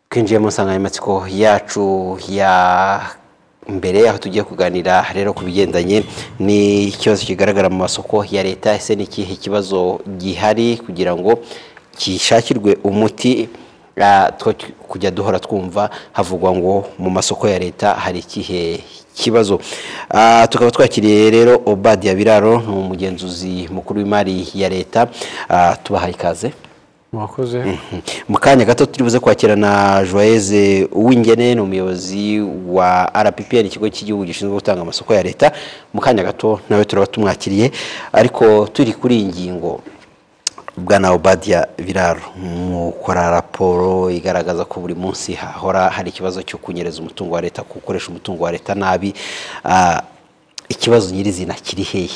twinjiye mu nsanganyamatsiko yacu ya mbere aho tugiye kuganira rero ku bigendanye n'ikibazo kigaragara mu masoko ya leta ese ni ikihe kibazo gihari kugira ngo gishakirwe umuti kujya duhora twumva havugwa ngo mu masoko ya leta hari ikihe kibazo tukaba twakiriye rero obadiya biraro ni umugenzuzi mukuru w'imari ya leta tubahaye ikaze mwakoze mu kanya gato turi buze kwakira na joyeze uwingene ni umuyobozi wa rppr ikigo cy'igihugu gishinzwe gutanga amasoko ya leta mu kanya gato nawe turaba tumwakiriye ariko turi kuri iyi ngingo bwana obadiya biraro mukora raporo igaragaza ko buri munsi hahora hari ikibazo cyo kunyereza umutungo wa leta gukoresha umutungo wa leta nabi ikibazo nyirizina kiri hehe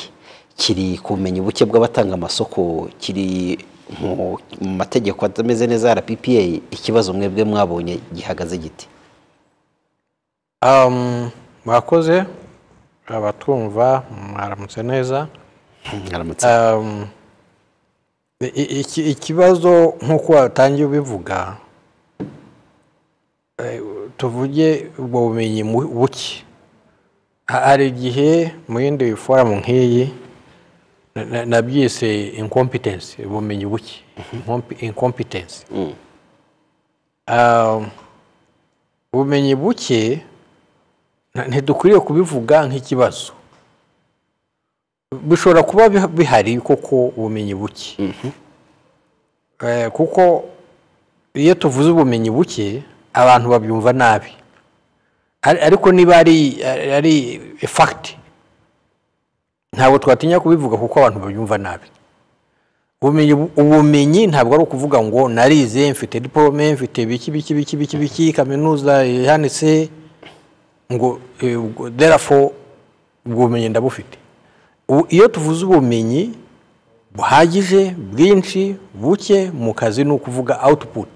kiri kumenya ubuke bw'abatanga amasoko kiri mu mategeko atameze neza rppa ikibazo mwebwe mwabonye gihagaze giti mwakoze abatwumva mwaramutse neza ikibazo nk'uko watangiye ubivuga tuvuge ubwo bumenyi buke hari igihe mu yindi forumu nk'iyi nabyise inkompetensi ubumenyi buke inkompetensi ubumenyi buke ntidukwiriye kubivuga nk'ikibazo bishobora kuba bihari koko ubumenyi buke kuko iyo tuvuze ubumenyi buke abantu babyumva nabi ariko niba ari fagiti ntabwo twatinya kubivuga kuko abantu babyumva nabi ubumenyi ntabwo ari ukuvuga ngo narize mfite diporome mfite biki biki biki biki biki kaminuza yanditse ngo derafo ubwo bumenyi ndabufite iyo tuvuze ubumenyi buhagije bwinshi buke mu kazi ni ukuvuga output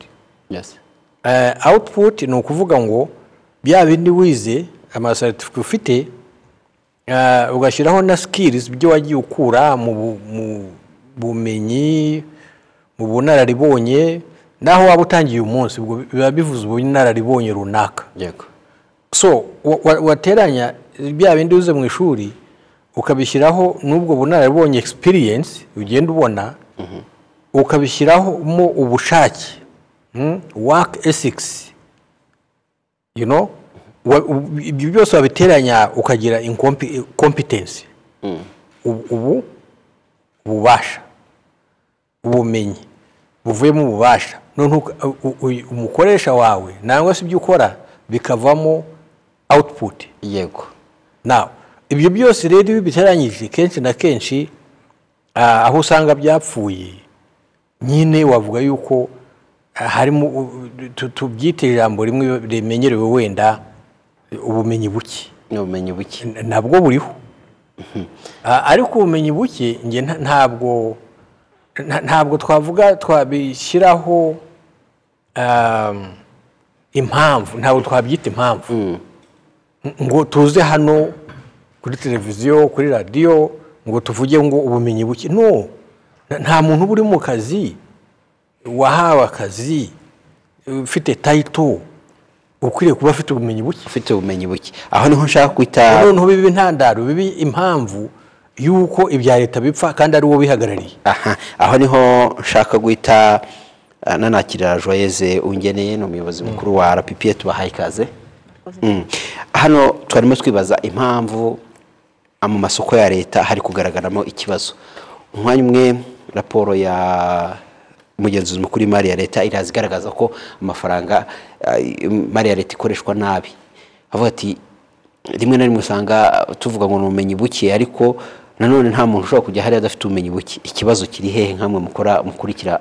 output ni ukuvuga ngo bya bindi wize amaseritifika ufite ugashyiraho na skills ibyo wagiye ukura mu bumenyi mu bunararibonye naho waba utangiye uyu munsi biba bivuze ubunararibonye runaka so wateranya bya bindi wize mu ishuri ukabishyiraho n'ubwo bunararibonye experience ugenda ubona ukabishyiramo ubushake work ethics you know ibyo byose wabiteranya ukagira competence ubu ububasha ubumenyi buvuyemo ububasha umukoresha wawe nangwa se ibyo ukora bikavamo output yego nawe ibyo byose rero iyo biteranyije kenshi na kenshi aho usanga byapfuye nyine wavuga yuko harimo tubyite ijambo rimwe rimenyerewe wenda ubumenyi buke ubumenyi buke nabwo buriho ariko ubumenyi buke ntabwo ntabwo twavuga twabishyiraho impamvu ntabwo twabyita impamvu ngo tuze hano kuri televiziyo kuri radiyo ngo tuvuge ngo ubumenyi buke no nta muntu uba uri mu kazi wahawe akazi ufite tayito ukwiriye kuba afite ubumenyi buke ufite ubumenyi buke aho niho nshaka kwita noneho biba intandaro biba impamvu y'uko ibya leta bipfa kandi ari uwo bihagarariye aha aho niho nshaka guhita nanakira joyeze ungeneye ni umuyobozi mukuru wa rppa tubahaye ikaze hano twarimo twibaza impamvu mu masoko ya leta hari kugaragaramo ikibazo umwanya umwe raporo ya mugenzuzi mukuru w'imari ya leta iraza igaragaza ko amafaranga imari ya leta ikoreshwa nabi avuga ati rimwe na rimwe usanga tuvuga ngo ni ubumenyi buke ariko nanone nta muntu ushobora kujya hariya adafite ubumenyi buke ikibazo kiri hehe nk'amwe mukora mukurikira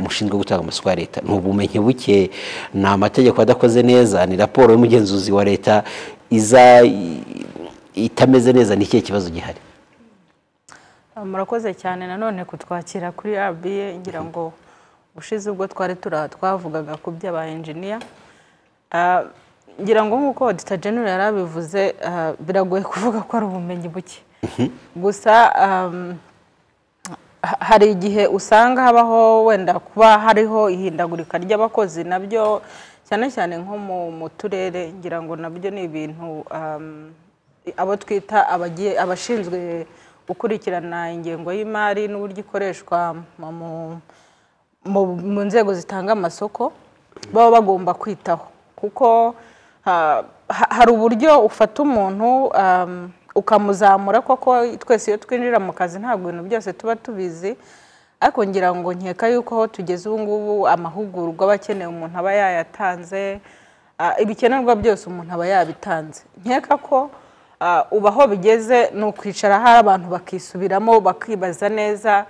mushinzwe gutanga amasoko ya leta ni ubumenyi buke ni amategeko adakoze neza ni raporo y'umugenzuzi wa leta iza itameze neza ni ikihe kibazo gihari murakoze cyane nanone kutwakira kuri rba ngira ngo ushize ubwo twari twavugaga ku by'aba enjiniya ngira ngo nk'uko odita genero yari abivuze biragoye kuvuga ko ari ubumenyi buke gusa ha- hari igihe usanga habaho wenda kuba hariho ihindagurika ry'abakozi nabyo cyane cyane nko mu mu turere ngira ngo nabyo ni ibintu um, abo twita abagiye abashinzwe gukurikirana ingengo y'imari n'uburyo ikoreshwa mu- mu- mu- mu nzego zitanga amasoko baba bagomba kwitaho kuko ha- ha- hari uburyo ufata umuntu um, ukamuzamura koko twese iyo twinjira mu kazi ntabwo ibintu byose tuba tubizi ariko ngira ngo nkeka yuko aho tugeze ubu ngubu amahugurwa aba akenewe umuntu aba yayatanze ah, ibikenerwa byose umuntu aba yabitanze nkeka ko ah, ubu aho bigeze ni ukwicara hari abantu bakisubiramo bakibaza neza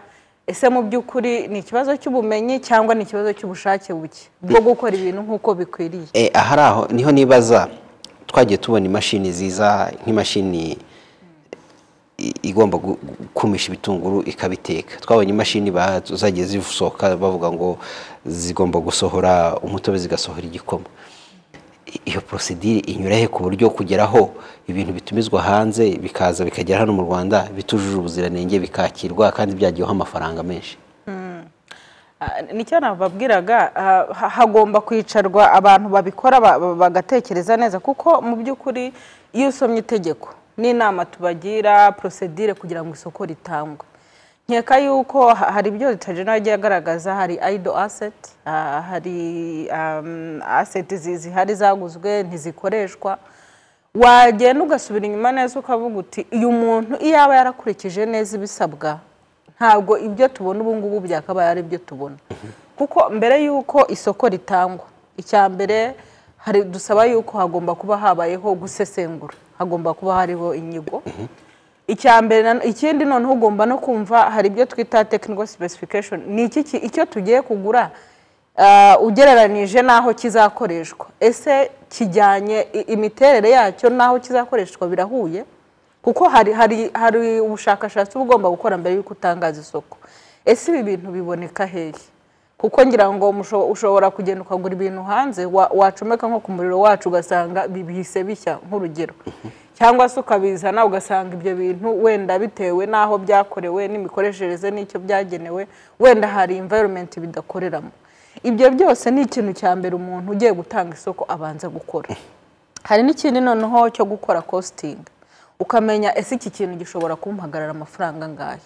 ese mu by'ukuri ni ikibazo cy'ubumenyi cyangwa ni ikibazo cy'ubushake buke bwo gukora ibintu nk'uko bikwiriye Eh, ahari aho niho nibaza twagiye tubona imashini ziza nk'imashini i- igomba gu- gukumisha ibitunguru ikabiteka twabonye imashini ba- zagiye zisohoka bavuga ngo zigomba gusohora umutobe zigasohora igikoma I- iyo porosidire inyura he ku buryo kugeraho ibintu bitumizwa hanze bikaza bikagera hano mu rwanda bitujuje ubuziranenge bikakirwa kandi byagiyeho amafaranga menshi Ah, nicyo nababwiraga ah, ha- hagomba kwicarwa abantu babikora ba- ba- bagatekereza neza kuko mu by'ukuri iyo usomye itegeko n'inama tubagira porosedire kugira ngo isoko ritangwe nkeka yuko ha- hari ibyo ritajena yagiye agaragaza hari ayido aseti hari um, aseti zi- zihari zaguzwe ntizikoreshwa wagenda ugasubira inyuma neza ukavuga uti uyu muntu iyo aba yarakurikije neza ibisabwa ntabwo ibyo tubona ubu ngubu byakabaye ari ibyo tubona kuko mbere y'uko isoko ritangwa icya mbere hari dusaba yuko hagomba kuba habayeho gusesengura hagomba kuba hariho inyigo icya mbere na- ikindi noneho ugomba no kumva hari ibyo twita technical specification ni iki ki- icyo tugiye kugura ah, ugereranije n'aho kizakoreshwa ese kijyanye i- imiterere yacyo n'aho kizakoreshwa birahuye kuko hari hari hari ubushakashatsi uba ugomba gukora mbere y'uko utangaza isoko ese ibi bintu biboneka hehe kuko ngira ngo musho- ushobora kugenda ukagura ibintu hanze wa- wacomeka nko ku muriro wacu ugasanga bi- bihise bishya nk'urugero cyangwa se ukabizana ugasanga ibyo bintu wenda bitewe n'aho byakorewe n'imikoreshereze n'icyo byagenewe wenda hari environment bidakoreramo ibyo byose ni ikintu cya mbere umuntu ugiye gutanga isoko abanza gukora hari n'ikindi noneho cyo gukora kositingi ukamenya ese iki kintu gishobora kumpagarara amafaranga angahe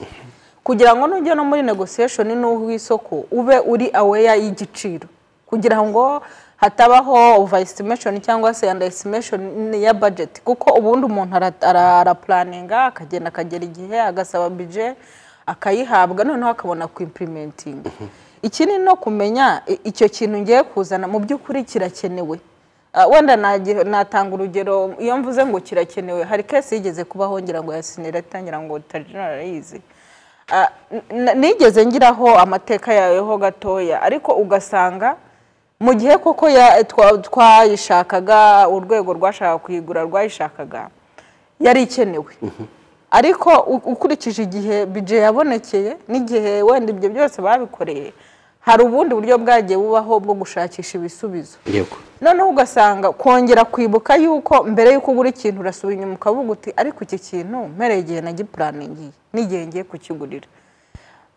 kugira ngo nujya no muri negosiyeshoni n'uw'isoko ube uri aweya y'igiciro kugira ngo hatabaho ova esitimeshoni cyangwa se anda esitimeshoni ya bajeti kuko ubundi umuntu ara- ara- arapuraninga akagenda akagera igihe agasaba bije akayihabwa noneho akabona kuimpurimentinga ikindi no kumenya i- icyo kintu ngiye kuzana mu by'ukuri kirakenewe Ah, wenda nagi- natanga urugero iyo mvuze ngo kirakenewe hari kesi yigeze kubaho ngira ngo yasinira itangira ngo tajenarayizi nigeze ngiraho amateka yayo gatoya ariko ugasanga mu gihe koko ya- twa- twayishakaga urwego rwashaka kuyigura rwayishakaga yari ikenewe ariko u- ukurikije igihe bije yabonekeye n'igihe wenda ibyo byose babikoreye hari ubundi buryo bwagiye bubaho bwo gushakisha ibisubizo yego noneho ugasanga kongera kwibuka yuko mbere y'uko ugura ikintu urasubira inyuma ukavuga uti ariko iki kintu mpereye igihe nagipuraningiye n'igihe ngiye kukigurira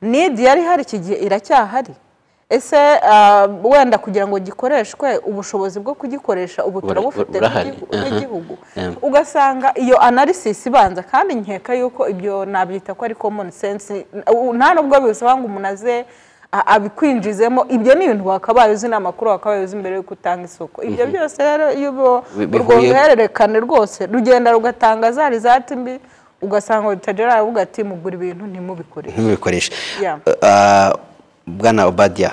nidi yari ihari iki gihe iracyahari ese ah, wenda kugira ngo gikoreshwe ubushobozi bwo kugikoresha ubu Bura- turabufite burahari. nk'igihu- Aha. nk'igihugu Yeah. ugasanga iyo analysis ibanza kandi nkeka yuko ibyo nabyita ko ari common sense u- nta nubwo bisaba ngo umuntu aze a- abikwinjizemo ibyo ni ibintu wakabaye uzi ni amakuru wakabaye uzi mbere y'uko utanga isoko ibyo byose rero iyo ubo- Bi- bihuye- urwo ruhererekane rwose rugenda rugatanga zari zati mbi ugasanga utajera aravuga ati mugura ibintu ntimubikoreshe ntibikoreshe Yeah. Ah, bwana obadiya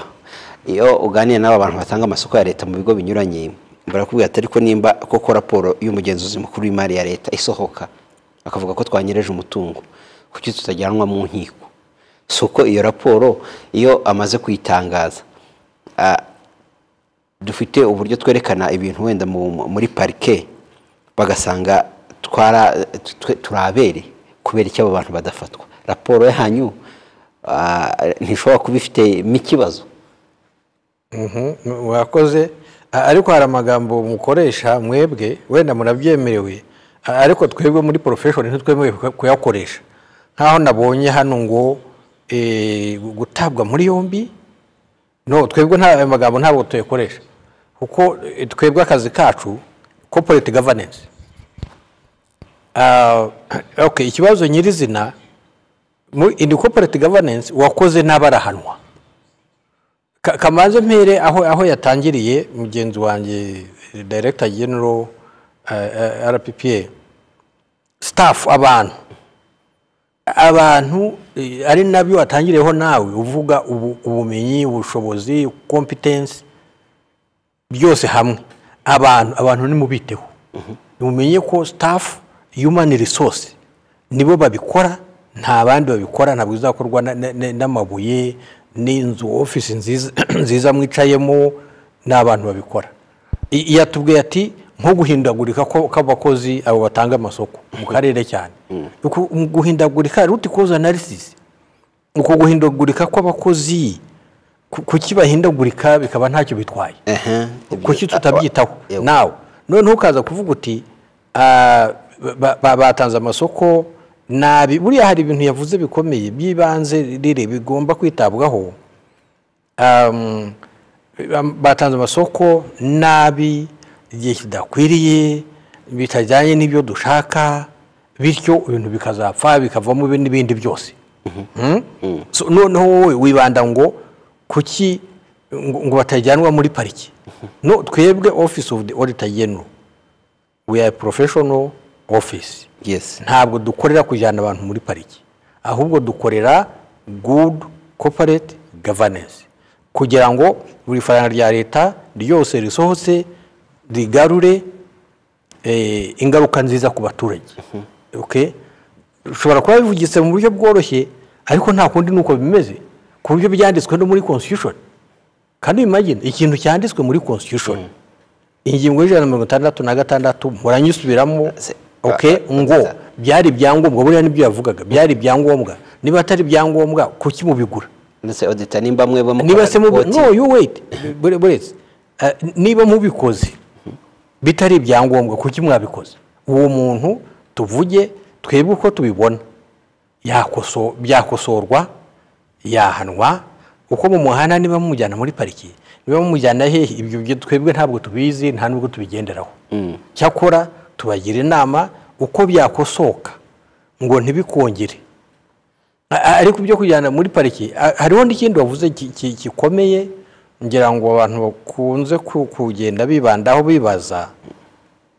iyo uganiye n'aba bantu batanga amasoko ya leta mu bigo binyuranye barakubwira ati ariko nimba koko raporo y'umugenzuzi mukuru w'imari ya leta isohoka akavuga ko twanyereje umutungo kuki tutajyanwa mu nkiko si uko iyo raporo iyo amaze kuyitangaza ah, dufite uburyo twerekana ibintu wenda mu- muri parike bagasanga twara twe- turabere kubera icyo abo bantu badafatwa raporo yanyu ah, ntishobora kuba ifitemo ikibazo wakoze a- ariko hari amagambo mukoresha mwebwe wenda murabyemerewe a- ariko twebwe muri porofeshoni ntitwemewe kuyakoresha nk'aho nabonye hano ngo eh, gutabwa muri yombi no twebwe nta ayo magambo ntabwo tuyakoresha kuko eh, twebwe akazi kacu corporate governance Ah, okay ikibazo nyirizina muri in corporate governance uwakoze n'abarahanwa Ka- kamanze mpere aho aho yatangiriye mugenzi wanjye eh, director general eh, eh, rppa staff abantu abantu eh, ari nabyo watangiriyeho nawe uvuga ubu- ubumenyi ubushobozi competence byose hamwe abantu abantu nimubiteho mumenye ko staff human resource nibo babikora nta bandi babikora ntabwo bizakorwa na- na- na- n'amabuye n'inzu ofisi nziza nziza mwicayemo ni abantu babikora I- yatubwiye ati nko guhindagurika ko- kw'abakozi abo batanga amasoko mu karere cyane Uku- guhindagurika ruti koza analysis uko guhindagurika kw'abakozi ku- kuki bahindagurika bikaba ntacyo bitwaye kuki tutabyitaho nawe noneho ukaza kuvuga uti "Ah, ba- ba- batanze amasoko nabi buriya hari ibintu yavuze bikomeye by'ibanze rire bigomba kwitabwaho Um, batanze amasoko nabi igihe kidakwiriye bitajyanye n'ibyo dushaka bityo ibintu bikazapfa bikavamo ibi- n'ibindi byose Mm? So, noneho wowe wibanda ngo kuki ngo ngo batajyanwa muri pariki no twebwe office of the auditor general we are a professional office yes ntabwo dukorera kujyana abantu muri pariki ahubwo dukorera good corporate governance kugira ngo buri faranga rya leta ryose risohotse rigarure eh, ingaruka nziza ku baturage Okay? ushobora kuba bivugitse mu buryo bworoshye ariko nta kundi nuko bimeze ku buryo byanditswe no muri constitution kandi imagine ikintu cyanditswe muri constitution ingingo y'ijana na mirongo itandatu na gatandatu muranyisubiramo Se- okay, ah, ngo nziza. byari ibyangombwa buriya nibyo yavugaga byari ibyangombwa niba atari ibyangombwa kuki mubigura ndetse odita nimba mwe niba se mubi bamukora no you wait bure- buretse Ah, niba mubikoze bitari ibyangombwa kuki mwabikoze uwo muntu tuvuge twebwe uko tubibona yakoso byakosorwa yahanwa uko mumuhana niba mumujyana muri pariki niba mumujyana hehe ibyo byo twebwe ntabwo tubizi nta nubwo tubigenderaho cyakora tubagira inama uko byakosoka ngo ntibikongere A- a- ariko ibyo kujyana muri pariki a- hariho n'ikindi wavuze ki- ki- gikomeye ngira ngo abantu bakunze ku- kugenda bibandaho bibaza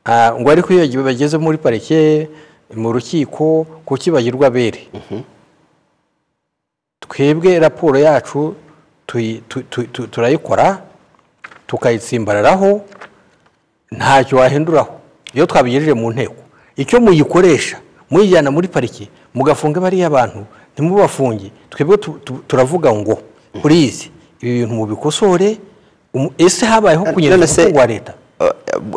Ah, ngo ariko iyo bagi- bageze muri parike mu rukiko kuki bagirwa abere twebwe raporo yacu tuyi- tu- tu- tu- turayikora tukayitsimbararaho ntacyo wahinduraho iyo twabigejeje mu nteko icyo muyikoresha muyijyana muri pariki mugafunga bariya bantu ntimubafunge twebwe tu- tu- turavuga ngo purize ibi bintu mubikosore umu- ese habayeho kunyereza None se- umutungo wa leta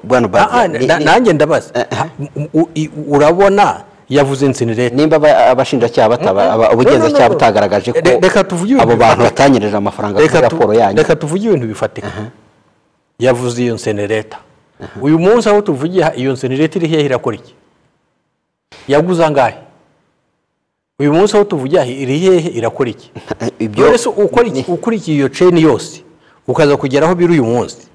bwana Ah, ah, Bazi, ni- na- ni- nanjye ndabaza Ha, u- i- urabona yavuze insinirete nimba aba- abashinjacyaha bataba aba- No, no, ubugenzacyaha no. butagaragaje ko Re- reka tuvuge ibintu abo bantu bifatika. batanyereza amafaranga kuri reka tu- raporo yanyu reka tuvuge ibintu bifatika yavuze iyo nsenereta uyu munsi aho tuvugiye ha- iyo nsenereta iri hehe irakora iki yaguze angahe uyu munsi aho tuvugiye aha iri hehe irakora iki ibyo rero se ukora iki- ukurikiye iyo ceni yose ukaza kugera aho biri uyu munsi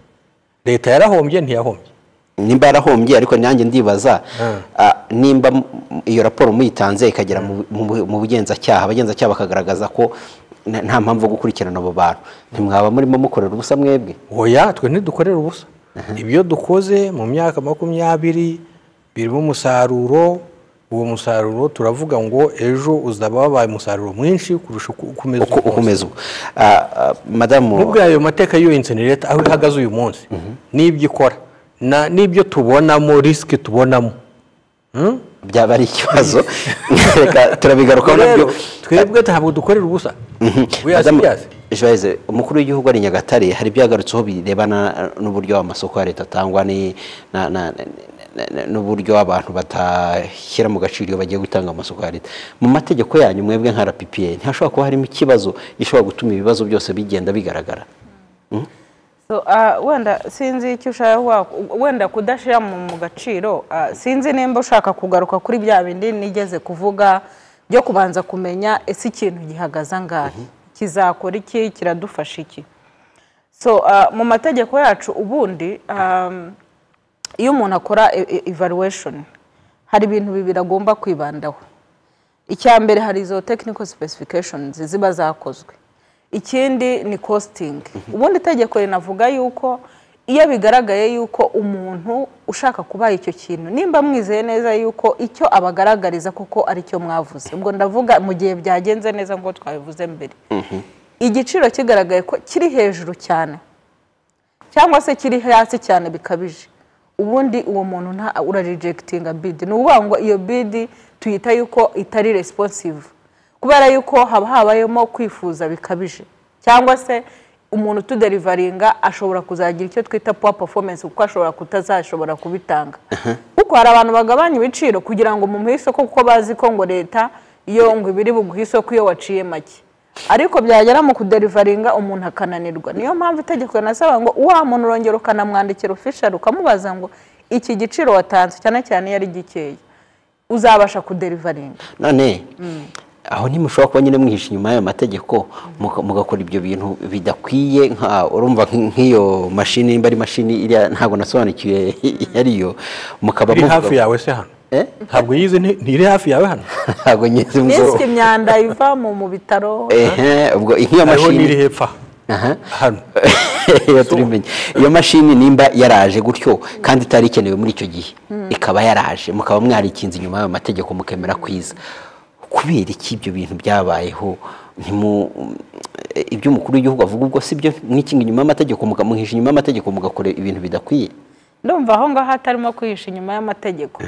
leta yarahombye ntiyahombye nimba yarahombye ariko nanjye ndibaza ah, nimba m- m- iyo raporo muyitanze ikagera mu- mu mu bugenzacyaha abagenzacyaha bakagaragaza ko n- nta mpamvu yo gukurikirana abo bantu ntimwaba murimo mukorera ubusa mwebwe oya twe ntidukorera ubusa ibyo dukoze mu myaka makumyabiri birimo umusaruro uwo musaruro turavuga ngo ejo uzaba wabaye umusaruro mwinshi kurusha uko ukomeza uko uyu munsi. ukomeza ubu Ah, ah, madamu nubwo ayo mateka y'iyo insenereta aho ihagaze uyu munsi n'ibyo ikora na- n'ibyo tubonamo risiki tubonamo byaba ari ikibazo reka turabigarukaho nabyo rero twebwe ntabwo dukorera ubusa We are Madamu serious. Joyce, umukuru w'igihugu ari i Nyagatare hari ibyagarutseho birebana n'uburyo amasoko ya leta atangwa ni- na- na- na- na- n'uburyo abantu batashyira mu gaciro iyo bagiye gutanga amasoko ya leta mu mategeko yanyu mwebwe nka rppa ntihashobora kuba harimo ikibazo gishobora gutuma ibibazo byose bigenda bigaragara So, ah, wenda sinzi icyo ushaka wa- wenda kudashyira mu mu gaciro ah, sinzi nimba ushaka kugaruka kuri bya bindi nigeze kuvuga byo kubanza kumenya ese ikintu gihagaze angahe kizakora iki kiradufasha iki so ah, mu mategeko yacu ubundi ah, iyo umuntu akora e- e- evaluation hari ibintu bibiri agomba kwibandaho icya mbere hari izo technical specifications ziba zakozwe ikindi ni costing ubundi itegeko rinavuga yuko iyo bigaragaye yuko umuntu ushaka kubaha icyo kintu nimba mwizeye neza yuko icyo abagaragariza kuko ari cyo mwavuze ubwo ndavuga mu gihe byagenze neza ngo twabivuze mbere igiciro kigaragaye ko kiri hejuru cyane cyangwa se kiri hasi cyane bikabije ubundi uwo muntu nta urarijegitinga bidi ni ukuvuga ngo iyo bidi tuyita yuko itari responsive kubera yuko haba habayemo kwifuza bikabije cyangwa se umuntu utuderivaringa ashobora kuzagira icyo twita puwa performance kuko ashobora kutazashobora kubitanga kuko hari abantu bagabanya ibiciro kugira ngo mu isoko kuko bazi ko ngo leta iyo ngo ibiri buguhe isoko iyo waciye make ariko byagera mu kuderivaringa umuntu akananirwa niyo mpamvu itegeko rinasaba ngo wa muntu urongera ukanamwandikira ofishari ukamubaza ngo iki giciro watanze cyane cyane iyo ari gikeya uzabasha kuderivaringa none aho ntimushobora kuba nyine mwihishe inyuma y'ayo mategeko muka- mugakora ibyo bintu bidakwiye nka urumva nk- nk'iyo mashini nimba ari mashini iriya ntabwo nasobanukiwe yariyo mukaba iri hafi muvuga yawe se hano Eh? ntabwo yize nti- ntiri hafi yawe hano ntabwo nyizi niswe imyanda iva mu mu bitaro ehe ubwo nk'iyo hariho n'iri mashini hepfa Aha. hano iyo tubimenye iyo mashini nimba yaraje gutyo kandi itari ikenewe muri icyo gihe ikaba yaraje mukaba mwarikinze inyuma y'ayo mategeko mukemera kwiza kubera iki ibyo bintu byabayeho ntimu ibyo umukuru w'igihugu avuga ubwo si byo mwikinga inyuma y'amategeko mukamuhisha inyuma y'amategeko mugakora ibintu bidakwiye ndumva aho ngaho hatarimo kwihisha inyuma y'amategeko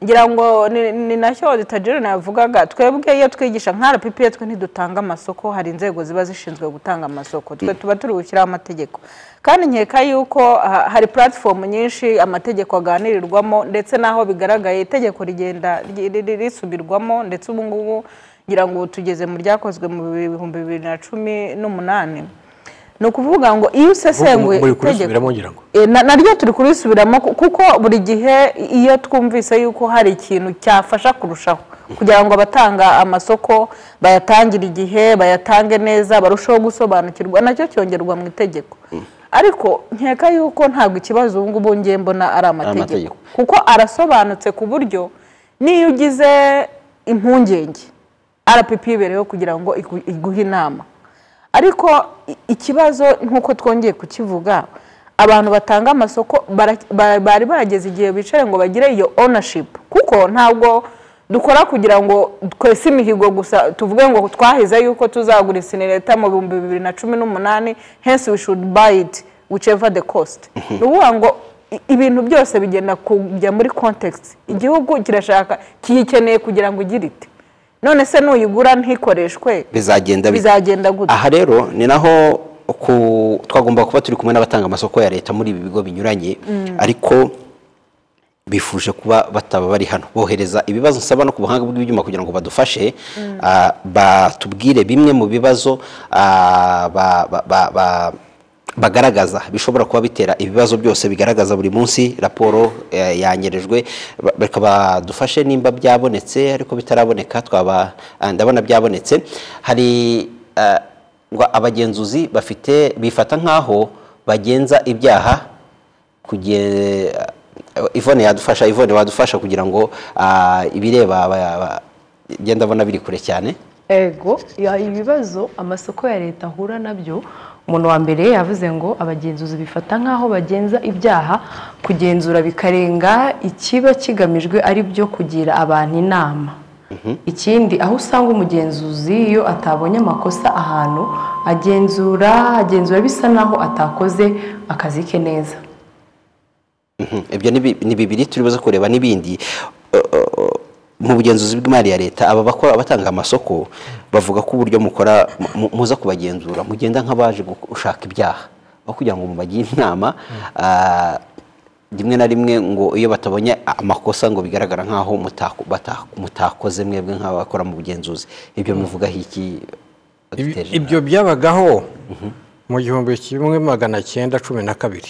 ngira ngo ni- ni nacyo auditagirone yavugaga twebwe iyo twigisha nka rpp twe ntidutanga amasoko hari inzego ziba zishinzwe gutanga amasoko twe tuba turi gushyiraho amategeko kandi nkeka yuko ah, hari platform nyinshi amategeko aganirirwamo ndetse n'aho bigaragaye itegeko rigenda ri- ri- ri- risubirwamo ndetse ubu ngubu ngira ngo ubu tugeze mu ryakozwe mu bihumbi bibiri na cumi n'umunani ni ukuvuga ngo iyo usesenguye muri kurisubiramo ngira ngo E, na- naryo turi kurisubiramo ku- kuko buri gihe iyo twumvise yuko hari ikintu cyafasha kurushaho kugira ngo abatanga amasoko bayatangire igihe bayatange neza barusheho gusobanukirwa nacyo cyongerwa mu itegeko ariko nkeka yuko ntabwo ikibazo ubu ngubu ngiye mbona ari amategeko amategeko. kuko arasobanutse ku buryo n'iyo ugize impungenge rpp ibereyeho kugira ngo igu- iguhe inama ariko i- ikibazo nk'uko twongeye kukivuga abantu batanga amasoko bara- ba- bari barageze igihe bicaye ngo bagire iyo ownership kuko ntabwo dukora kugira ngo twese imihigo gusa tuvuge ngo twahize yuko tuzagura leta mu bihumbi bibiri na cumi n'umunani hence we should buy it whichever the cost ni ukuvuga ngo i- ibintu byose bigenda kujya muri context igihugu kirashaka kiyikeneye kugira ngo igire ite none se nuyigura ntikoreshwe bizagenda bite? bizagenda gute aha rero ni naho ku- twagomba kuba turi kumwe n'abatanga amasoko ya leta muri ibi bigo binyuranye ariko bifuje kuba bataba bari hano bohereza ibibazo nsaba no ku buhanga bw'ibyuma kugira ngo badufashe ah, batubwire bimwe mu bibazo ah, ba- ba- ba- ba- bagaragaza bishobora kuba bitera ibibazo byose bigaragaza buri munsi raporo eh, yanyerejwe ba- reka badufashe nimba byabonetse ariko bitaraboneka twaba ah, ndabona byabonetse hari ah, ngo abagenzuzi bafite bifata nk'aho bagenza ibyaha kuge ivone yadufasha ivone wadufasha kugira ngo ah, ibireba aba- aba- njye ndabona biri kure cyane ego ya- ibibazo amasoko ya leta ahura nabyo umuntu wa mbere yavuze ngo abagenzuzi bifata nk'aho bagenza ibyaha kugenzura bikarenga ikiba kigamijwe ari byo kugira abantu inama ikindi aho usanga umugenzuzi iyo atabonye amakosa ahantu agenzura agenzura bisa naho atakoze akazi ke neza Mhm. ibyo ni bi- ni bibiri turi buze kureba n'ibindi Uh, uh, uh, mu bugenzuzi bw'imari ya leta aba bakora abatanga amasoko bavuga ko uburyo mukora mu- muza kubagenzura mugenda nk'abaje gushaka ibyaha aho kugira ngo mubagire inama ah, rimwe na rimwe ngo iyo batabonye amakosa ngo bigaragara nk'aho mutako- bata- mutakoze mwebwe nk'abakora mu bugenzuzi ibyo muvugaho iki Ibi- Dr. ibyo byabagaho mu gihumbi kimwe magana cyenda cumi na kabiri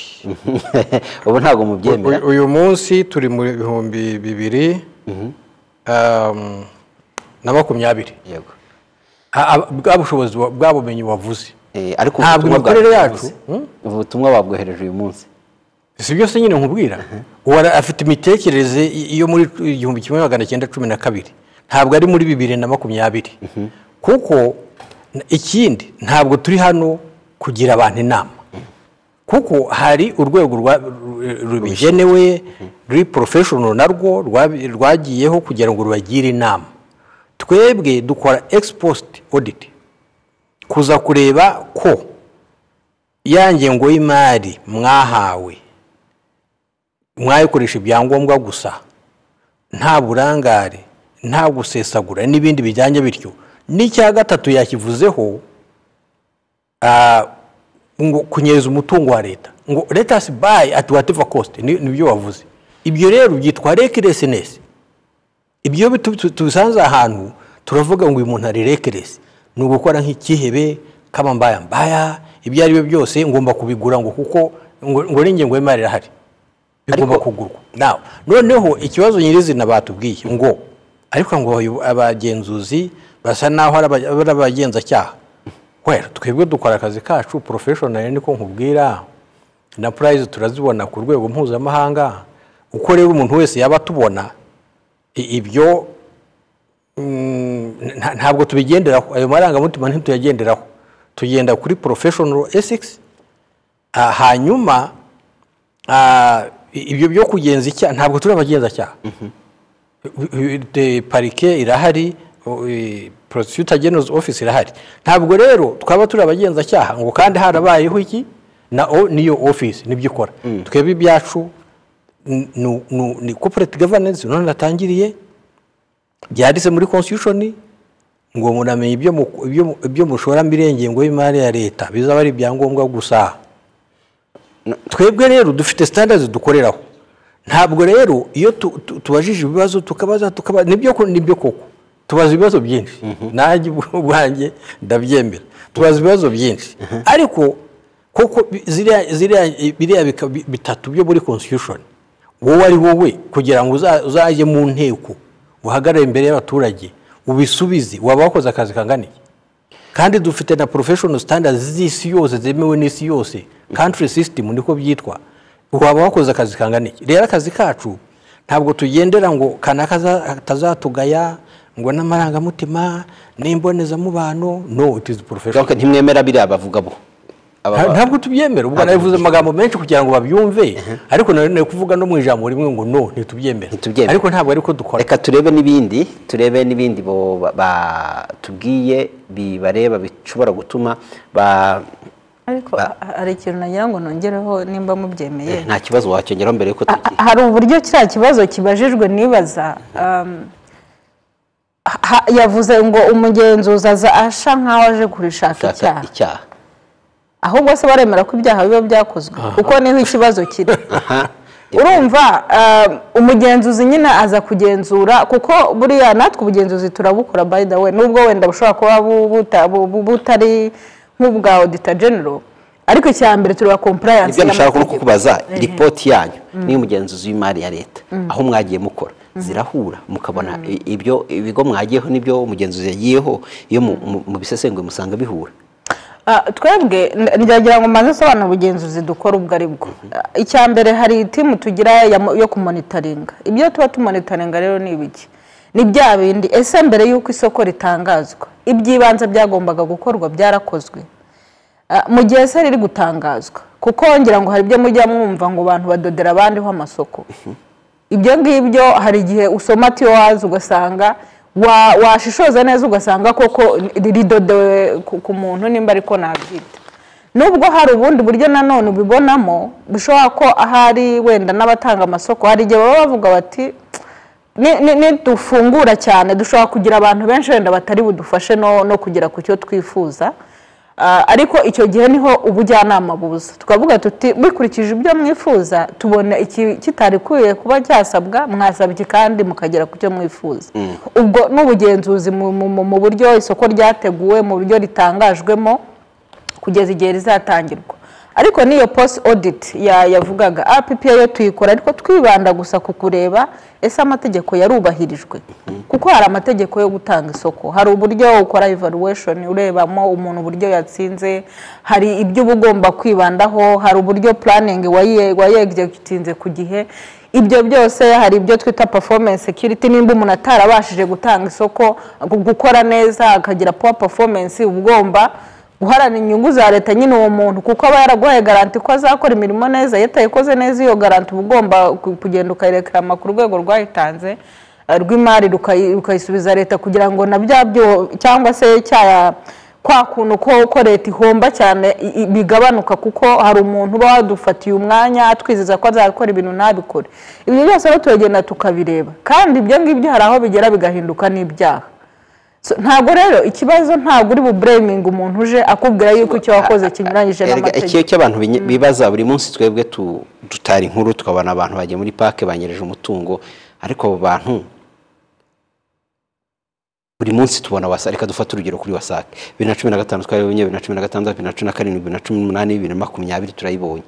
ubu ntabwo mubyemera uyu uyu munsi turi mu bihumbi bibiri um, na makumyabiri yego Ha- ha- bwa bushobozi wa- bwa bumenyi wavuze Eh, ariko ubu ntabwo butumwa imikorere bwa- yacu hmm? ubu butumwa babwohereje uyu munsi si byose nyine nkubwira uwo ara- afite imitekerereze i- yo muri igihumbi kimwe magana cyenda cumi na kabiri ntabwo ari muri bibiri na makumyabiri kuko n- ikindi ntabwo turi hano kugira abantu inama kuko hari urwego rwa- ru- rubigenewe ruri porofeshono narwo rwabi- rwagiyeho kugira ngo rubagire inama twebwe dukora egisposite oditi kuza kureba ko ya ngengo y'imari mwahawe mwayikoresha ibyangombwa gusa nta burangare nta gusesagura n'ibindi bijyanye bityo n'icya gatatu yakivuzeho ah, ngo kunyereza umutungo wa leta ngo leta us buy at whatever cost ni nibyo wavuze ibyo rero byitwa recklessness ibyo iyo bitu- tu- tubisanze ahantu turavuga ngo uyu muntu ari reckless ni ugukora nk'ikihebe k'amambayambaya ibyo ari byo byose ngomba kubigura ngo kuko ngo ngo n'ingengo y'imari irahari bigomba kugurwa Now, noneho ikibazo nyirizina batubwiye ngo ariko ngo abayo- abagenzuzi basa n'aho ari aba- ari abagenzacyaha wera twebwe dukora akazi kacu porofeshonari niko nkubwira na purayizi turazibona ku rwego mpuzamahanga uko rero umuntu wese yaba atubona i- ibyo mm, nta- ntabwo tubigenderaho ayo marangamutima ntituyagenderaho tugenda kuri porofeshonaro esikisi hanyuma ah, i- ibyo byo kugenza icyaha ntabwo turi abagenzacyaha I- i- parike irahari prosecutor general's office irahari ntabwo rero twaba turi abagenzacyaha ngo kandi harabayeho iki na o niyo office nibyo ikora twebwe ibyacu n- nu- nu- ni corporate governance none natangiriye byanditse muri constitution ngo munamenye ibyo mu- ibyo mu- ibyo mushora muri ngengo y'imari ya leta bizaba ari ibyangombwa gusa twebwe rero dufite standards dukoreraho ntabwo rero iyo tu- tu- tubajije ibibazo tukabaza tukabaza nibyo ko- nibyo koko tubaza ibibazo byinshi nanjye ubwanjye ndabyemera tubaza ibibazo byinshi ariko koko bi- ziriya ziriya- biriya bika- bi- bitatu byo muri constitution wowe ari wowe kugira ngo uza- uzajye mu nteko uhagarare imbere y'abaturage ubisubize waba wakoze akazi kanganiye kandi dufite na professional standards z'isi yose zemewe n'isi yose country system niko byitwa waba wakoze akazi kangana iki rero akazi kacu ntabwo tugendera ngo kanaka atazatugaya ngo n'amarangamutima n'imbonezamubano no it is professional Donc ntimwemera biriya bavuga bo Aba- Nta- ntabwo tubyemera ubwo nabivuze amagambo menshi kugira ngo babyumve ariko nanone kuvuga no mu ijambo rimwe ngo no ntitubyemere Ntitubyemere. ariko ntabwo ariko dukora reka turebe n'ibindi turebe n'ibindi bo ba- batubwiye bibareba bishobora gutuma ba ariko ha- hari ikintu nagira ngo nongereho nimba mubyemeye nta kibazo wacyongeraho mbere yuko tugiye Ha- hari uburyo kiriya kibazo kibajijwe nibaza um, ha- ha- yavuze ngo umugenzuzi aza asha nk'aho aje kurishaka gushaka icyaha icyaha ahubwo se baremera ko ibyaha biba byakozwe kuko niho ikibazo kiri aha urumva um, umugenzuzi nyine aza kugenzura kuko buriya natwe ubugenzuzi turabukora by the way nubwo wenda bushobora kuba bu- buta- bu- bu- butari nk'ubwa auditor general ariko icya mbere tureba compliance ibyo nashaka no y'amategeko. kukubaza ripoti yanyu n'iy'umugenzuzi w'imari ya leta aho mwagiye mukora zirahura mukabona i- ibyo ibigo mwagiyeho n'ibyo umugenzuzi yagiyeho iyo mu- mu- mubisesenguye musanga bihura Ah, twebwe n- ndagira ngo maze asobanura ubugenzuzi dukora ubwo ari bwo Ah, icya mbere hari timu tugira ya mo- yo kumonitaringa ibyo tuba tumonitaringa rero ni ibiki ni bya bindi ese mbere y'uko isoko ritangazwa iby'ibanze byagombaga gukorwa byarakozwe Ah, mu gihe se riri gutangazwa kuko ngira ngo hari ibyo mujya mwumva ngo abantu badodera abandiho amasoko ibyo ngibyo hari igihe usoma tiyowazi ugasanga wa- washishoza neza ugasanga koko ridodewe ku ku muntu nimba ariko nabyita nubwo hari ubundi buryo nanone ubibonamo bishobora ko ahari wenda n'abatanga amasoko hari igihe baba bavuga bati "Ni- ni- nidufungura cyane dushobora kugira abantu benshi wenda batari budufashe no no kugera ku cyo twifuza Ah, ariko icyo gihe niho ubujyanama buza tukavuga tuti bikurikije ibyo mwifuza tubona iki kitarikwiye kuba cyasabwa mwasaba iki kandi mukagera ku cyo mwifuza ubwo n'ubugenzuzi mu- mu- mu- mu buryo isoko ryateguwe mu buryo ritangajwemo kugeza igihe rizatangirwa ariko n'iyo post audit ya- yavugaga app yo tuyikora ariko twibanda gusa ku kureba ese amategeko yarubahirijwe kuko hari amategeko yo gutanga isoko hari uburyo ukora evaluation urebamo umuntu uburyo yatsinze hari ibyo uba ugomba kwibandaho hari uburyo planning waye- wayegitinze ku gihe ibyo byose hari ibyo twita performance security nimba umuntu atarabashije gutanga isoko gu- gukora neza akagira poor performance uba ugomba guharana inyungu za leta nyine uwo muntu kuko aba yaraguhaye garanti ko azakora imirimo neza iyo atayikoze neza iyo garanti uba ugomba ku- kugenda ukayirekarama ku rwego rwayitanze eh, rw'imari rukayi- rukayisubiza leta kugira ngo na bya byo cyangwa se cya kwa kuntu ko ko leta ihomba cyane i- i- bigabanuka kuko hari umuntu uba wadufatiye umwanya atwizeza ko azakora ibintu ntabikore ibyo byose rero turagenda tukabireba kandi ibyo ngibyo hari aho bigera bigahinduka n'ibyaha So, ntabwo rero ikibazo ntabwo uri bubureminga umuntu uje akubwira yuko icyo wakoze kinyuranyije Erega ikiyo n'amategeko cy'abantu binye- bibaza buri munsi twebwe tu- dutara inkuru tukabona abantu bagiye muri parike banyereje umutungo ariko abo bantu buri munsi tubona wasa reka dufate urugero kuri wasake bibiri na cumi na gatanu twayibonye bibiri na cumi na gatandatu bibiri na cumi na karindwi bibiri na cumi n'umunani bibiri na makumyabiri turayibonye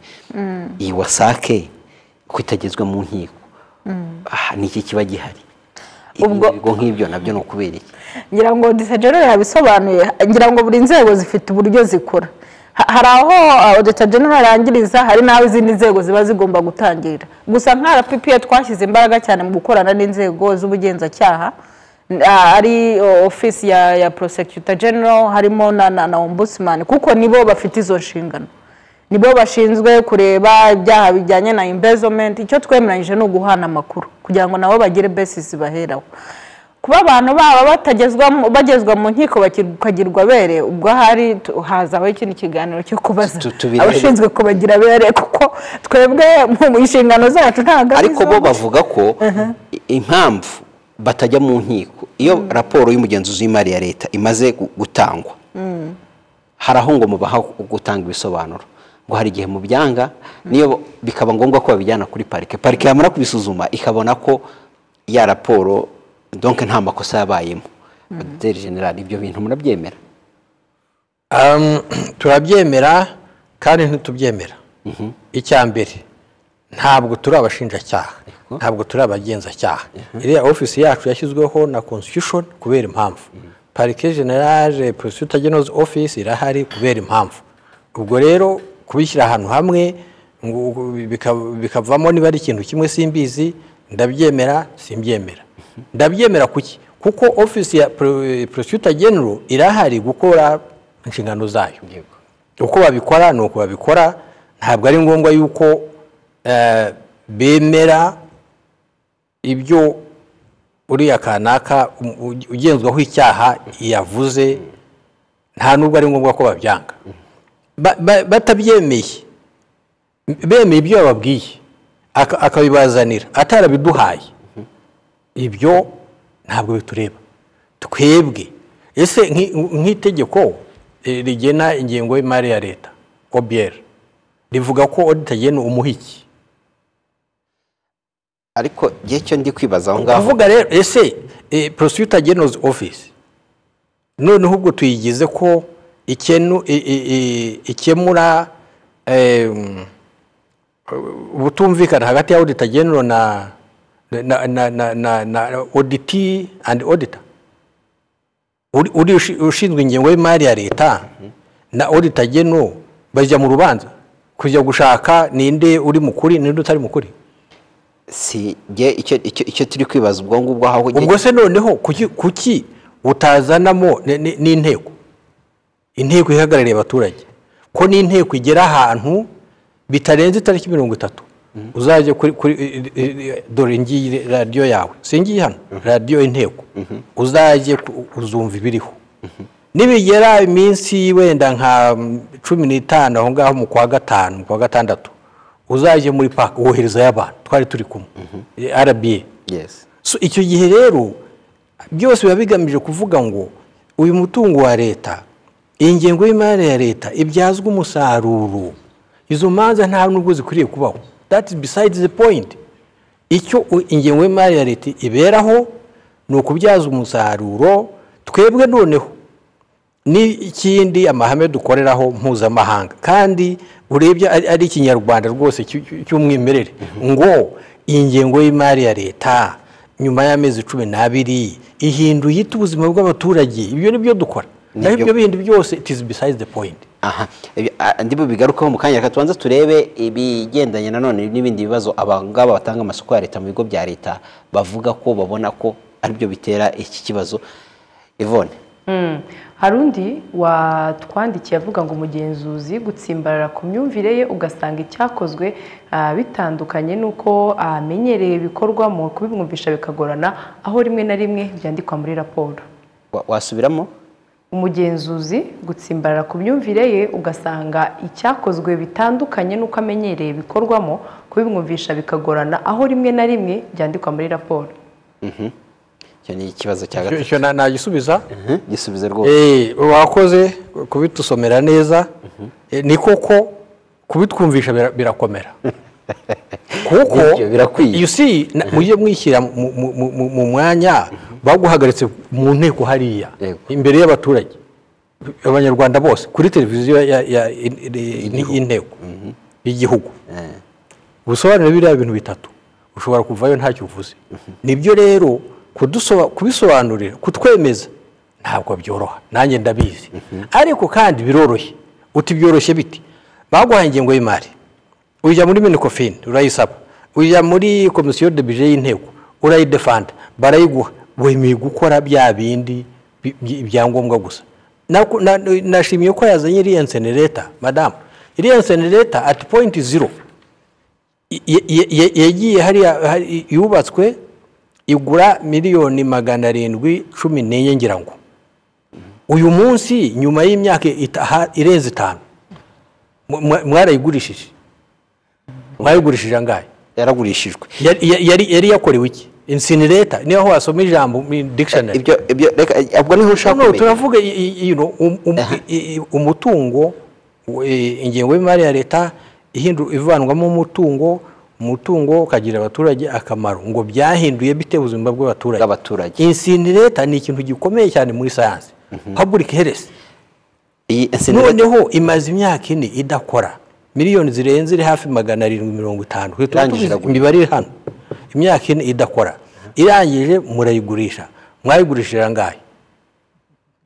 iyi wasake ko itagezwa mu nkiko aha, ni iki kiba gihari Ubwo- Ibi bigo nk'ibyo nabyo ni ukubera iki ngira ngo disagerero yabisobanuye ngira ngo buri nzego zifite uburyo zikora Ha- hari aho odita genero arangiriza hari n'aho izindi nzego ziba zigomba gutangirira gusa nka rppa twashyize imbaraga cyane mu gukorana n'inzego z'ubugenzacyaha n- ah, ari o- ofisi ya, ya prosecutor general harimo na, na, na ombudsman kuko nibo bafite izo nshingano nibo bashinzwe kureba ibyaha bijyanye na imbezomenti icyo twemeranyije ni uguhana amakuru kugira ngo nabo bagire besisi baheraho kuba abantu baba batagezwa- bagezwa mu nkiko bakir- bakagirwa abere ubwo ahari tu- hazaho ikindi kiganiro cyo kubaza Tu- tubirebe. abashinzwe kubagira abere kuko twebwe mu inshingano zacu ntabwo ari ariko bo izo- bavuga ko i- impamvu batajya mu nkiko iyo raporo y'umugenzuzi w'imari ya leta imaze gu- gutangwa hari aho ngo mubaha gutanga ibisobanuro ngo hari igihe mubyanga niyo bikaba ngombwa ko babijyana kuri parike parike yamara kubisuzuma ikabona ko ya raporo donke nta makosa yabayemo Dr. general ibyo bintu murabyemera Um, turabyemera kandi ntitubyemera icya mbere ntabwo turi abashinjacyaha ntabwo turi abagenzacyaha iriya ofisi yacu yashyizweho na constitution kubera impamvu parike generale prosecutor general's office irahari kubera impamvu ubwo rero kubishyira ahantu hamwe ngo bika- bikavamo niba ari ikintu kimwe simbizi ndabyemera simbyemera ndabyemera kuki kuko ofisi ya pro- prosecutor general irahari gukora inshingano zayo uko babikora ni uko babikora ntabwo ari ngombwa yuko eh, bemera ibyo uriya kanaka u- u- ugenzwaho icyaha yavuze nta nubwo ari ngombwa ko babyanga Ba- ba- batabyemeye bemeye ibyo yababwiye aka- akabibazanira atarabiduhaye ibyo ntabwo bitureba twebwe ese nk'i- nk'itegeko eh, rigena ingengo y'imari ya leta obr rivuga ko odita agena umuhiki ariko igihe cyo ndi kwibaza aho ngaho kuvuga rero ese prosecutor general's office noneho ubwo tuyigize ko ikenu- i- i- i- ikemura em, ubutumvikana hagati ya auditor general na na na na na, na auditee and auditor uri uri ushi- ushinzwe ingengo y'imari ya leta na auditor general bajya mu rubanza kujya gushaka ninde uri mukuri ninde utari mukuri si jye icyo icyo- icyo turi kwibaza ubwo ngubwo aho jye- ubwo se noneho kuki kuki utazanamo ni- ni- n'inteko inteko ihagarariye abaturage ko n'inteko igera ahantu bitarenze itariki mirongo itatu uzajya kuri kuri i- i- i- dore ngiyi radiyo yawe singiye hano radiyo inteko uzajye ku- uzumva ibiriho nibigera iminsi wenda nka mm, cumi n'itanu aho ngaho mu kwa gatanu mu kwa gatandatu uzajye muri paka woherezayo abantu twari turi kumwe rba Yes. so icyo gihe rero byose biba bigamije kuvuga ngo uyu mutungo wa leta iyi ngengo y'imari ya leta ibyazwa umusaruro izo manza nta nubwo zikwiriye kubaho that is besides the point icyo u- ingengo y'imari ya leta iberaho ni ukubyaza umusaruro twebwe noneho n'ikindi amahame dukoreraho mpuzamahanga kandi urebye ari ari ikinyarwanda rwose cy- cy- cy'umwimerere ngo iyi ngengo y'imari ya leta nyuma y'amezi cumi n'abiri ihinduye ite ubuzima bw'abaturage ibyo ni byo dukora naho Nibyo. ibyo bindi byose it is besides the point aha ibi- a- ndimo bigarukaho mu kanya reka tubanze turebe ibigendanye nanone n'ibindi bibazo abangaba batanga amasoko ya leta mu bigo bya leta bavuga ko babona ko aribyo bitera iki kibazo ivone Mm. hari undi watwandikiye avuga ngo umugenzuzi gutsimbarara ku myumvire ye ugasanga icyakozwe ah, bitandukanye n'uko amenyereye bikorwamo kubimwumvisha bikagorana aho rimwe na rimwe byandikwa muri raporo Wa- wasubiramo umugenzuzi gutsimbarara ku myumvire ye ugasanga icyakozwe bitandukanye n'uko amenyereye bikorwamo kubimwumvisha bikagorana aho rimwe na rimwe byandikwa muri raporo icyo ni ikibazo cya Icyo- gatatu icyo na- nagisubiza Mhm, gisubize rwose Eh, wakoze kubitusomera neza Eh, ni koko kubitwumvisha bira- birakomera kuko Nibyo, birakwiye. you see, na- mujye mwishyira mu- mu- mu- mu- mu mwanya baguhagaritse mu nteko hariya Yego. imbere y'abaturage abanyarwanda bose kuri televiziyo ya- ya- ya- ni- inteko y'igihugu Eh, ubusobanuro biriya bintu bitatu ushobora kuvayo ntacyo uvuze nibyo rero kudusoba- kubisobanurira kutwemeza ntabwo byoroha nanjye ndabizi ariko kandi biroroshye uti byoroshye biti baguhaye ingengo y'imari ujya muri minikofini urayisaba ujya muri komisiyo de bije y'inteko urayidefanda barayiguha wemeye gukora bya bindi bi- bi- ibyangombwa gusa Naku- na- nashimiye ko yazanye iriya nsenereta madamu iriya nsenereta ati pointi zero ye- ye- ye- yagiye hariya hari- yubatswe igura miliyoni magana arindwi cumi n'enye ngira ngo uyu munsi nyuma y'imyaka itaha- irenze itanu mwa- mwa- mwarayigurishije mwarayigurishije angahe yaragurishijwe Yari- yari yari yakorewe iki insinireta niho wasoma ijambo mu dictionary ibyo ibyo reka ubwo niho ushaka no, kumenya turavuga i- i- you know, um- um- Aha. i- i- umutungo u- i- ingengo y'imari ya leta ihindu- ivanwamo umutungo umutungo ukagirira abaturage akamaro ngo byahinduye bite ubuzima bw'abaturage Bw'abaturage. insini leta ni ikintu gikomeye cyane muri sayansi public health iyi insinera noneho imaze imyaka ine idakora miliyoni zirenze iri hafi magana arindwi mirongo itanu Tuba Irangije tubizi iragura. imibare iri hano imyaka ine idakora irangije murayigurisha mwayigurishije angahe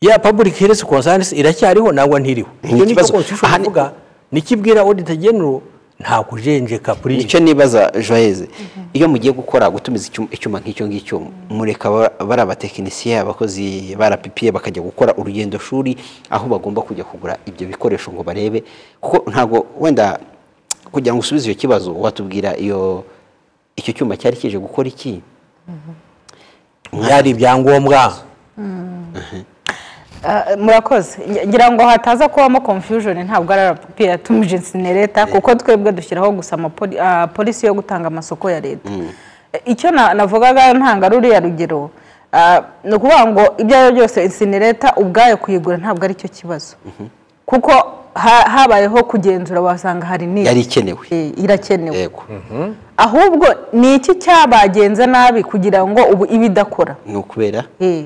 ya public health concerns iracyariho nangwa ntiriho Ni icyo nicyo ikibazo. constitution Aha ni- ivuga nikibwira auditor general nta kujenjeka kuri nicyo nibaza joyeze iyo mugiye gukora gutumiza icyuma- icyuma nk'icyo ngicyo mureka ba- bari abatekinisiye abakozi barapipiye bakajya gukora urugendo shuri aho bagomba kujya kugura ibyo bikoresho ngo barebe kuko ntabwo wenda kugira ngo usubize icyo kibazo watubwira iyo icyo cyuma cyari kije gukora iki byari ibyangombwa Ah, murakoze Nge- ngira ngo hataza kubamo confusion ntabwo ari rp yatumije insinereta kuko twebwe dushyiraho gusa amapoli- ah, polisi yo gutanga amasoko ya leta Eh, icyo na- navugaga ntanga ruriya rugero ah, ni ukuvuga ngo ibyo ari byo byose insinereta ubwayo kuyigura ntabwo ari cyo kibazo kuko ha- habayeho kugenzura wasanga hari nibura. Yari ikenewe. Eh, irakenewe yego ahubwo ni iki cyabagenza nabi kugira ngo ubu ibe idakora ni ukubera Eh.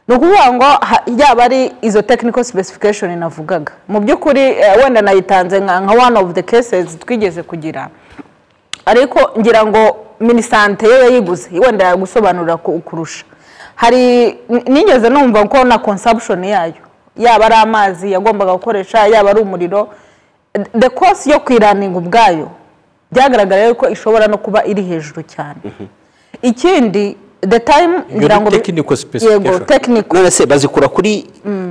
ni ukuvuga ngo ha- yaba ari izo technical specification navugaga mu by'ukuri eh, wenda nayitanze nka nka one of the cases twigeze kugira ariko ngira ngo minisante yo yayiguze wenda yagusobanurira ku- kurusha hari n- nigeze numva ko na consumption yayo yaba ari amazi yagombaga gukoresha yaba ari umuriro the cost yo kuyiraninga ubwayo byagaragara yuko ishobora no kuba iri hejuru cyane ikindi the time ngira ngo technical specification. yego technical none se bazikura kuri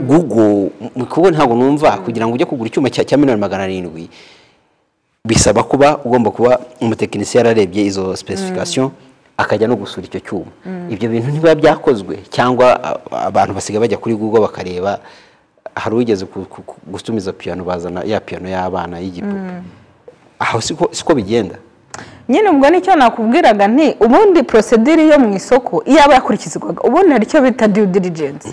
google mu- kuko ntabwo numva kugira ngo ujye kugura icyuma cya cya miliyoni magana arindwi bisaba kuba ugomba kuba umutekinisiye yararebye izo specification akajya no gusura icyo cyuma ibyo bintu ntibiba byakozwe cyangwa a- abantu basigaye bajya kuri google bakareba hari uwigeze ku- ku- ku- gutumiza piyano bazana ya piyano y'abana y'igipupe aho siko siko bigenda nyine ubwo nicyo nakubwiraga nti ubundi porosedire yo mu isoko iyo aba yakurikizwaga ubundi hari icyo bita due diligence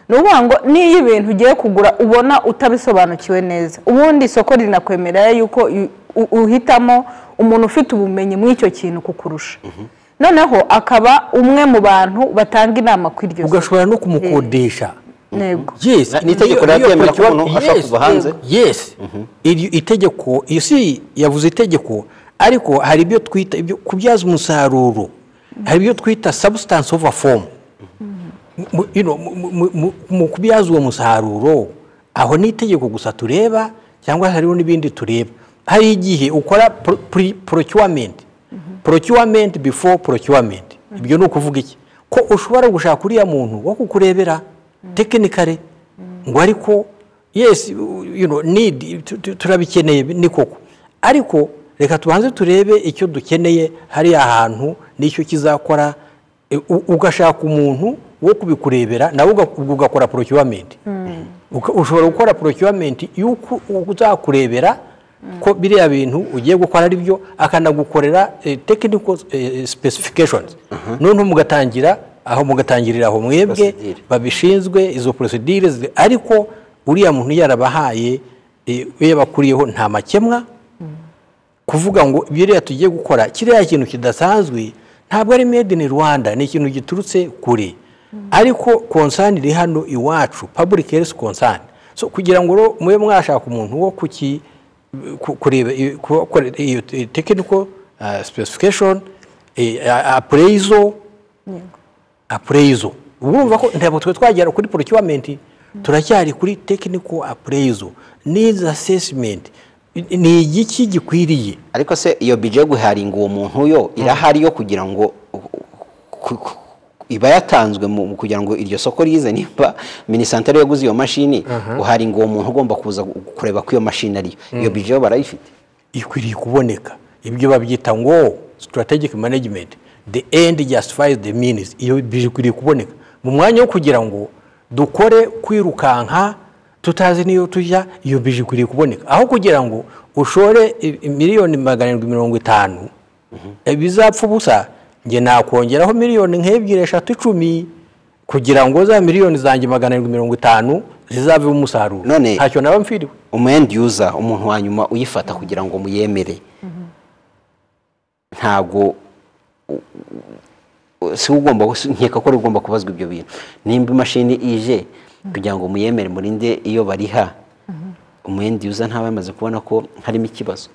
ni ukuvuga ngo niyo ibintu ugiye kugura ubona utabisobanukiwe neza ubundi isoko rinakwemerera yuko i- u- uhitamo umuntu ufite ubumenyi muri icyo kintu kukurusha noneho akaba umwe mu bantu batanga inama kuri iryo soko ugashobora no kumukodesha ntego yes Ni itegeko iyo- iyo rirabyemera ko kiba- umuntu ashobora yes, kuva hanze? yego, yes iryo itegeko iyo si yavuze itegeko ariko hari ibyo twita ibyo kubyaza umusaruro hari ibyo twita substance over form Mu- you know, mu- mu- mu- mu kubyaza uwo musaruro aho ni itegeko gusa tureba cyangwa hariho n'ibindi tureba hari igihe ukora pro- pre- procurement procurement before procurement ibyo ni ukuvuga iki ko ushobora gushaka uriya muntu wo kukurebera tekinikare ngo ariko yes you know, need, tu- tu- turabikeneye ni koko ariko reka tubanze turebe icyo dukeneye hariya hantu n'icyo kizakora E, u- ugashaka umuntu wo kubikurebera nawe uga- ubwo ugakora procurement Uka- ushobora gukora procurement y'uko uzakurebera ko biriya bintu ugiye gukora ari byo akanagukorera eh, technical eh, specifications noneho mugatangira aho mugatangirira aho mwebwe Procedure. babishinzwe izo procedure zi- ariko uriya muntu yarabahaye eh, we yakuriyeho nta makemwa kuvuga ngo biriya tugiye gukora kiriya kintu kidasanzwe ntabwo ari made in rwanda ni ikintu giturutse kure ariko konsani iri hano iwacu public health concern so kugira ngo rero mube mwashaka umuntu wo kuki ku- kureba iyo- kubakorera iyo eh, technical ah, specification eh, ah, appraisal appraisal urumva ko ntabwo twe twagera kuri procurement turacyari kuri technical appraisal needs assessment Ni- ni igiki gikwiriye ariko se iyo bije yo guharinga uwo muntu yo irahari yo kugira ngo ku- ku- iba yatanzwe mu mu kugira ngo iryo soko rize nimba minisanteri yaguze iyo mashini guharinga uwo muntu ugomba kuza gu- kureba ko iyo mashini ariyo iyo bije yo barayifite ikwiriye kuboneka ibyo babyita ngo strategic management the end justifies the means iyo bikwiriye kuboneka mu mwanya wo kugira ngo dukore kwirukanka tutazi n'iyo tujya iyo bije ikwiriye kuboneka aho kugira ngo ushore i- i- miliyoni magana arindwi mirongo itanu eh, bizapfa ubusa njye nakongeraho miliyoni nk'ebyiri eshatu icumi kugira ngo za miliyoni zanjye magana arindwi mirongo itanu zizavemo umusaruro None- ntacyo naba mfiriwe umu end user umuntu wa nyuma uyifata kugira ngo muyemere ntabwo u- u- si we ugomba si- nkeka ko ari we ugomba kubazwa ibyo bintu nimba imashini ije kugira ngo muyemere murinde iyo bariha umu end user ntaba yamaze kubona ko harimo ikibazo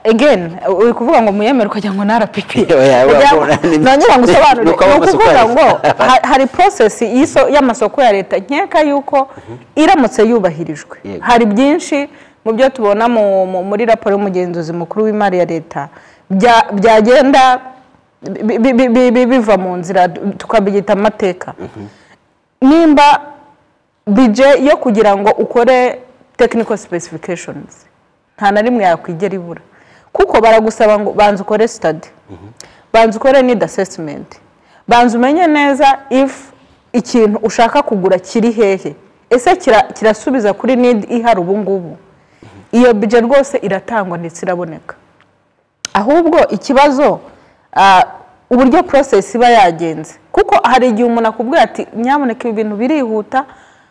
egeni uri kuvuga ngo muyemere ukagira ngo ni rpp Oya, wabona ni- nongera ngo usobanure ni Nuko aba amasoko ukuvuga ya ngo leta. ha- hari porosesi y'iso- y'amasoko ya leta nkeka yuko iramutse yubahirijwe Yego. hari byinshi mu byo tubona mu- mu- muri raporo y'umugenzuzi mukuru w'imari ya leta bya- byagenda bi- bi- bi- bi- bi- biva mu nzira tukabyita amateka nimba bije yo kugira ngo ukore technical specifications nta na rimwe yakwigera ibura kuko baragusaba ngo banza ukore study banza ukore need assessment banza umenye neza if ikintu ushaka kugura kiri hehe ese kira- kirasubiza kuri need ihari ubu ngubu iyo bije rwose iratangwa ndetse iraboneka ahubwo ikibazo ah, uburyo process iba yagenze kuko hari igihe umuntu akubwira ati nyamuneka ibi bintu birihuta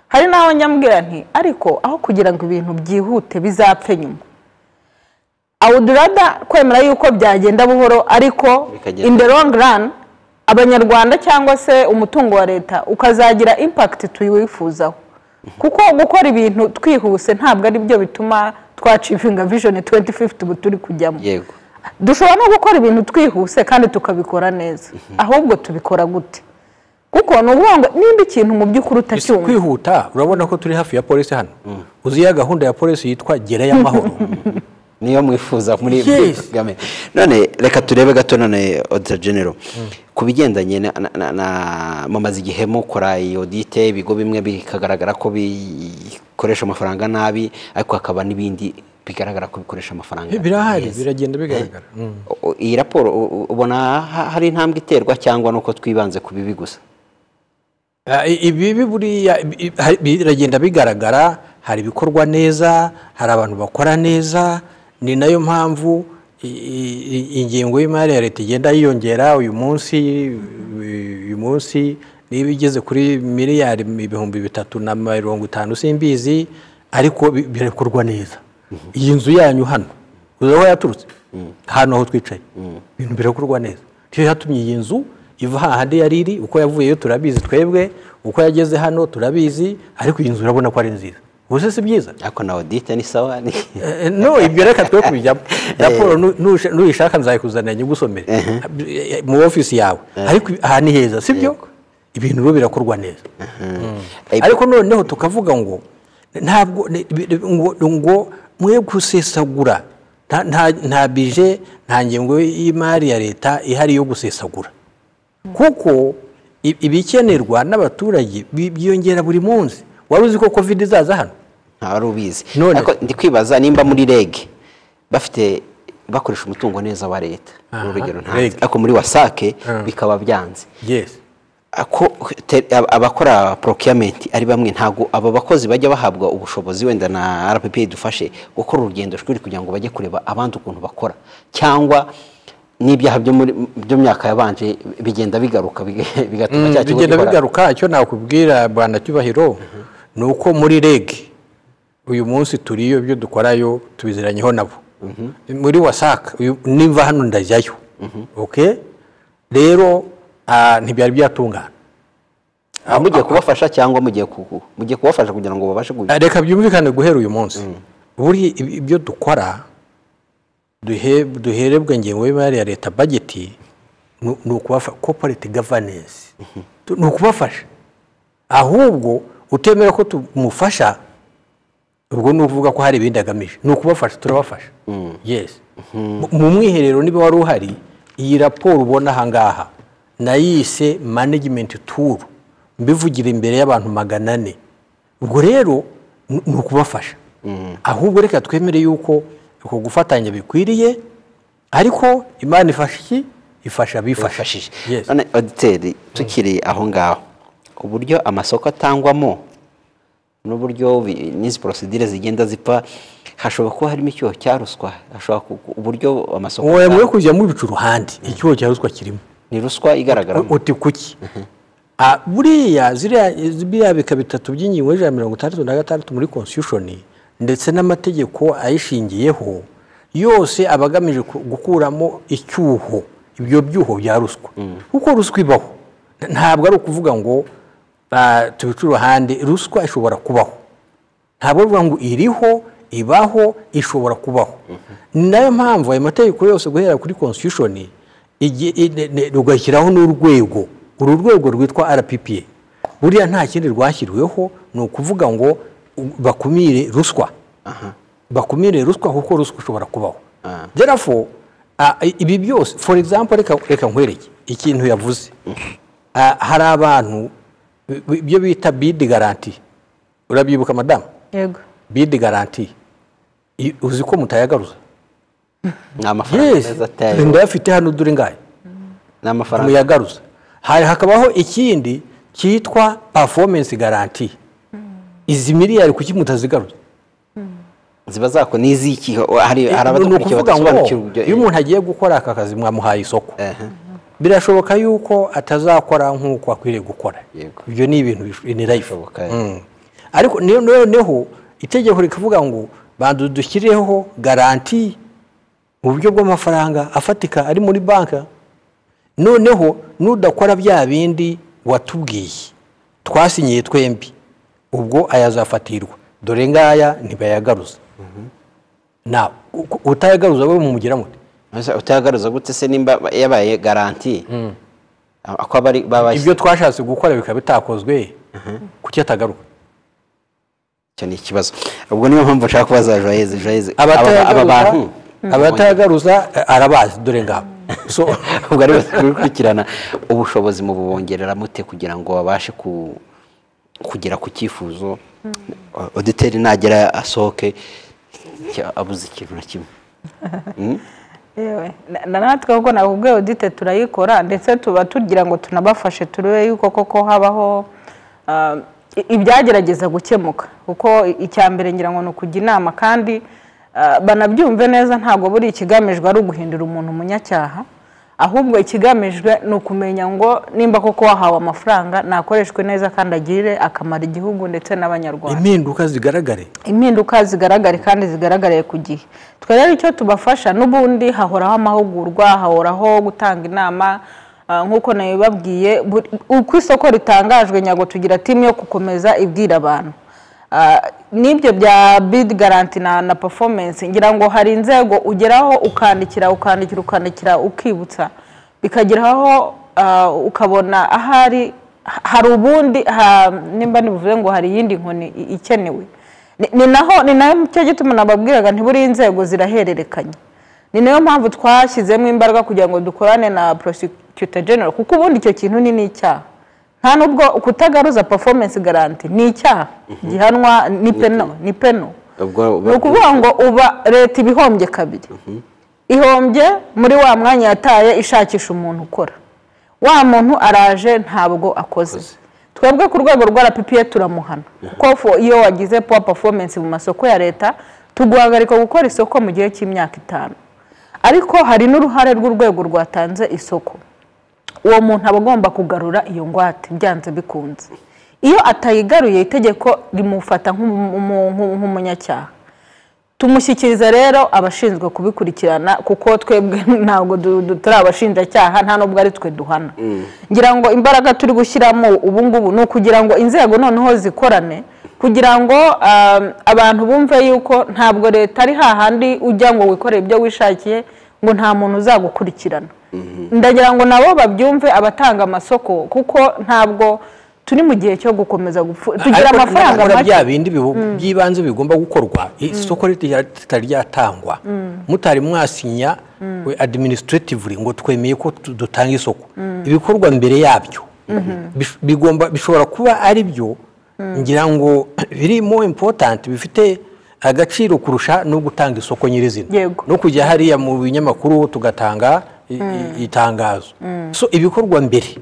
hari n'aho nyamubwira nti ariko aho kugira ngo ibintu byihute bizapfe nyuma awudurada kwemera yuko byagenda buhoro ariko Bikagenda. in the long run abanyarwanda cyangwa se umutungo wa leta ukazagira impact tuyiwifuzaho kuko gukora ibintu twihuse ntabwo ari byo bituma twacivinga vision 2050 ubu turi kujyamo yego dushobora no gukora ibintu twihuse kandi tukabikora neza ahubwo tubikora gute kuko ni ukuvuga ngo nimba ikintu mu by'ukuri Isi utacyumva kwihuta urabona ko turi hafi ya polisi hano uzi ya gahunda ya polisi yitwa gerayo amahoro niyo mwifuza muri Yes. muri kagame none reka turebe gato none odita genero ku bigendanye na- na- na- na- mumaze igihe mukora iyi odite ibigo bimwe bikagaragara ko bikoresha amafaranga nabi ariko hakaba n'ibindi bigaragara ko bikoresha amafaranga birahari neza. biragenda bigaragara U- iyi raporo u- u- ubona ha- hari intambwe iterwa cyangwa nuko twibanze ku bibi gusa Ah, i- ibibi buriya ibi- ibi- hari- biragenda bigaragara hari ibikorwa neza hari abantu bakora neza ni nayo mpamvu i- i- i- ingengo y'imari ya leta igenda yiyongera uyu munsi uyu- uyu munsi niba igeze kuri miliyari ibihumbi bitatu na mirongo itanu simbizi ariko bi- birakorwa neza iyi nzu yanyu hano uzi aho yaturutse hano aho twicaye ibintu birakorwa neza niyo yatumye iyi nzu iva hahandi yari iri uko yavuyeyo turabizi twebwe uko yageze hano turabizi ariko iyi nzu urabona ko ari nziza ubuse si byiza ariko na odite ni sawa ni Eh, no ibyo reka twe kubijyamo raporo nu- nusha- nuyishaka nzayikuzanira nyigusomere mu ofisi yawe ariko aha ni heza si byo ibintu rero birakorwa neza Eh, ariko noneho tukavuga ngo ntabwo ni- bi- bi- ngo ngo mwe gusesagura nta- nta- nta bije nta ngengo y'imari ya leta ihari yo gusesagura kuko i- ibikenerwa n'abaturage bi- byiyongera buri munsi wari uzi ko covid izaza hano ntawari ubizi None- ariko ndi kwibaza nimba muri reg bafite bakoresha umutungo neza wa leta Aha, urugero REG. ntanze ariko muri wasake Mm. bikaba byanze yes Ako- te- ab- abakora procurement ari bamwe ntabwo abo bakozi bajya bahabwa ubushobozi wenda na rpp idufashe gukora urugendo shuri kugira ngo bajye kureba abandi ukuntu bakora cyangwa n'ibyaha byo muri byo mu myaka yabanje bigenda bigaruka biga- bigatuma cya kibazo bigenda gihora. bigaruka icyo nakubwira bwana cyubahiro ni uko muri reg uyu munsi turiyo ibyo dukorayo tubiziranyeho nabo muri wasaka uyu- nimva hano ndajyayo okay rero ah, ntibyari byatungana Ah, mugiye kubafasha cyangwa mugiye ku- mugiye kubafasha kugira ngo babashe kubi- Ah, reka byumvikane guhera uyu munsi buri ib- ibyo dukora duhe- duherebwa ingengo y'imari ya leta bageti ni ni ukubafasha koporeti gavanensi Tu- ni ukubafasha ahubwo utemera ko tumufasha ubwo ni ukuvuga ko hari ibindi agamije ni ukubafasha turabafasha yes Mu- mu mwiherero niba wari uhari iyi raporo ubona ahangaha nayise management tour mbivugira imbere y'abantu magana ane ubwo rero ni ni ukubafasha ahubwo reka twemere yuko uko gufatanya bikwiriye ariko imana ifasha iki ifasha abifashije bifashije Yes. none auditeri tukiri aho ngaho uburyo amasoko atangwamo n'uburyo bi- n'izi porosidire zigenda zipfa hashobora kuba harimo icyoho cya ruswa hashobora ku- ku- uburyo amasoko wowe muri atangwa- kujyamo ibicu uruhande icyuho cya ruswa kirimo ni ruswa igaragaramo uti kuki Ah, buriya ziriya biriya bika bitatu by'ingingo y'ijana na mirongo itandatu na gatandatu muri constitution ndetse n'amategeko ayishingiyeho yose aba agamije ku- gukuramo icyuho ibyo byuho bya ruswa kuko ruswa ibaho N- ntabwo ari ukuvuga ngo ah, tubice uruhande ruswa ishobora kubaho ntabwo bivuga ngo iriho ibaho ishobora kubaho ni nayo mpamvu ayo mategeko yose guhera kuri constitution igi- i- ne- ne- rugashyiraho n'urwego uru rwego rwitwa rppa buriya nta kindi rwashyiriweho ni ukuvuga ngo u- bakumire ruswa bakumire ruswa kuko ruswa ishobora kubaho therefore ah, i- ibi byose for example reka reka nkwereke ikintu yavuze Ah, hari abantu bi- bi- ibyo bita bid garanti urabyibuka madamu yego bidi garanti I- uzi ko mutayagaruza ni amafaranga meza atayo ndayafite hano dore ngaye ni amafaranga muyagaruza hari hakabaho ikindi cyitwa performance garanti izi miliyari kuki mutazigaruza ziba zako n'iziki hari hari ni abadakurikiye ukuvuga ngo badasobanukirwa ibyo- iyo umuntu agiye gukora aka kazi mwamuhaye isoko Ehe. birashoboka yuko atazakora nk'uko akwiriye gukora Yego. ibyo ni ibintu binirayifu Bishoboka, ariko niyo- noneho itegeko rikavuga ngo banza dushyireho garanti mu buryo bw'amafaranga afatika ari muri banki noneho nudakora bya bindi watubwiye twasinyiye twembi ubwo ayazafatirwa dore ngaya ntibayagaruza nawe u- utayagaruza wowe mumugira mute Ese utagaruza gute se nimba yabaye garanti ako aba ari babaye ibyo twashatse gukora bikaba bitakozwe kuki atagaruka icyo ni ikibazo ubwo niyo mpamvu nshaka kubaza joyeze joyeze aba aba bantu abatayagaruza abatayagaruza eh, arabazi dore ngabo so ubwo ari gukurikirana ubushobozi mu bubongerera mute kugira ngo babashe ku- kugera ku cyifuzo oditeri nagera asohoke cya- abuze ikintu na kimwe yewe Na- na natwe kuko nakubwiye audite turayikora ndetse tuba tugira ngo tunabafashe turebe yuko koko habaho ah, i- ibyagerageza gukemuka kuko i- icya mbere ngira ngo ni ukujya inama kandi ah, banabyumve neza ntabwo buri ikigamijwe ari uguhindura umuntu umunyacyaha ahubwo ikigamijwe ni ukumenya ngo nimba koko wahawe amafaranga nakoreshwe neza kandi agirire akamaro igihugu ndetse n'abanyarwanda impinduka zigaragare impinduka zigaragare kandi zigaragariye ku gihe twe rero icyo tubafasha n'ubundi hahoraho amahugurwa hahoraho gutanga inama Ah, nk'uko nabibabwiye buri- uko isoko ritangajwe nyago tugira timu yo gukomeza ibwira abantu Ah, n'ibyo bya bid garanti na, na performance ngira ngo hari inzego ugeraho ukandikira ukandikira ukandikira ukibutsa bikageraho ah, ukabona ahari ha- hari ubundi ha- nimba nibuvuze ngo hari iyindi nkoni i- ikenewe Ni- ni naho ni nayo cyo gituma nababwiraga ntiburiya inzego zirahererekanya ni nayo mpamvu twashyizemo imbaraga kugira ngo dukorane na prosecutor general kuko ubundi icyo kintu ni n'icyaha nta nubwo kutagaruza performance garanti ni icyaha gihanwa ni peno ni peno Ubwo- ni ukuvuga ngo uba leta iba ihombye kabiri ihombye muri wa mwanya yataye ishakisha umuntu ukora wa muntu araje ntabwo akoze twebwe ku rwego rwa rppa turamuhana kuko fo- iyo wagize poor performance mu masoko ya leta tuguhagarika gukora isoko mu gihe cy'imyaka itanu ariko hari n'uruhare rw'urwego rwatanze isoko uwo muntu aba agomba kugarura iyo ngwate byanze bikunze iyo atayigaruye itegeko rimufata nk'umu- umu- nk'u- nk'umunyacyaha tumushyikiriza rero abashinzwe kubikurikirana kuko twebwe ntabwo du- du- turi abashinjacyaha nta nubwo ari twe duhana ngira ngo imbaraga turi gushyiramo ubu ngubu ni ukugira ngo inzego noneho zikorane kugira ngo ah, abantu bumve yuko ntabwo leta ari hahandi ujya ngo wikorere ibyo wishakiye ngo nta muntu uzagukurikirana ndagira ngo nabo babyumve abatanga amasoko kuko ntabwo turi mu gihe cyo gukomeza gupfu tugira Ariko amafaranga nabura make bya bindi bibu- by'ibanze bigomba gukorwa isoko rita- ritari ryatangwa mutari mwasinya we administratively ngo twemeye ko tu- dutanga isoko ibikorwa mbere yabyo Bish- bigomba bishobora kuba ari byo ngira ngo biri more important bifite agaciro kurusha no gutanga isoko nyirizina Yego. no kujya hariya mu binyamakuru tugatanga i- i- itangazo so ibikorwa mbere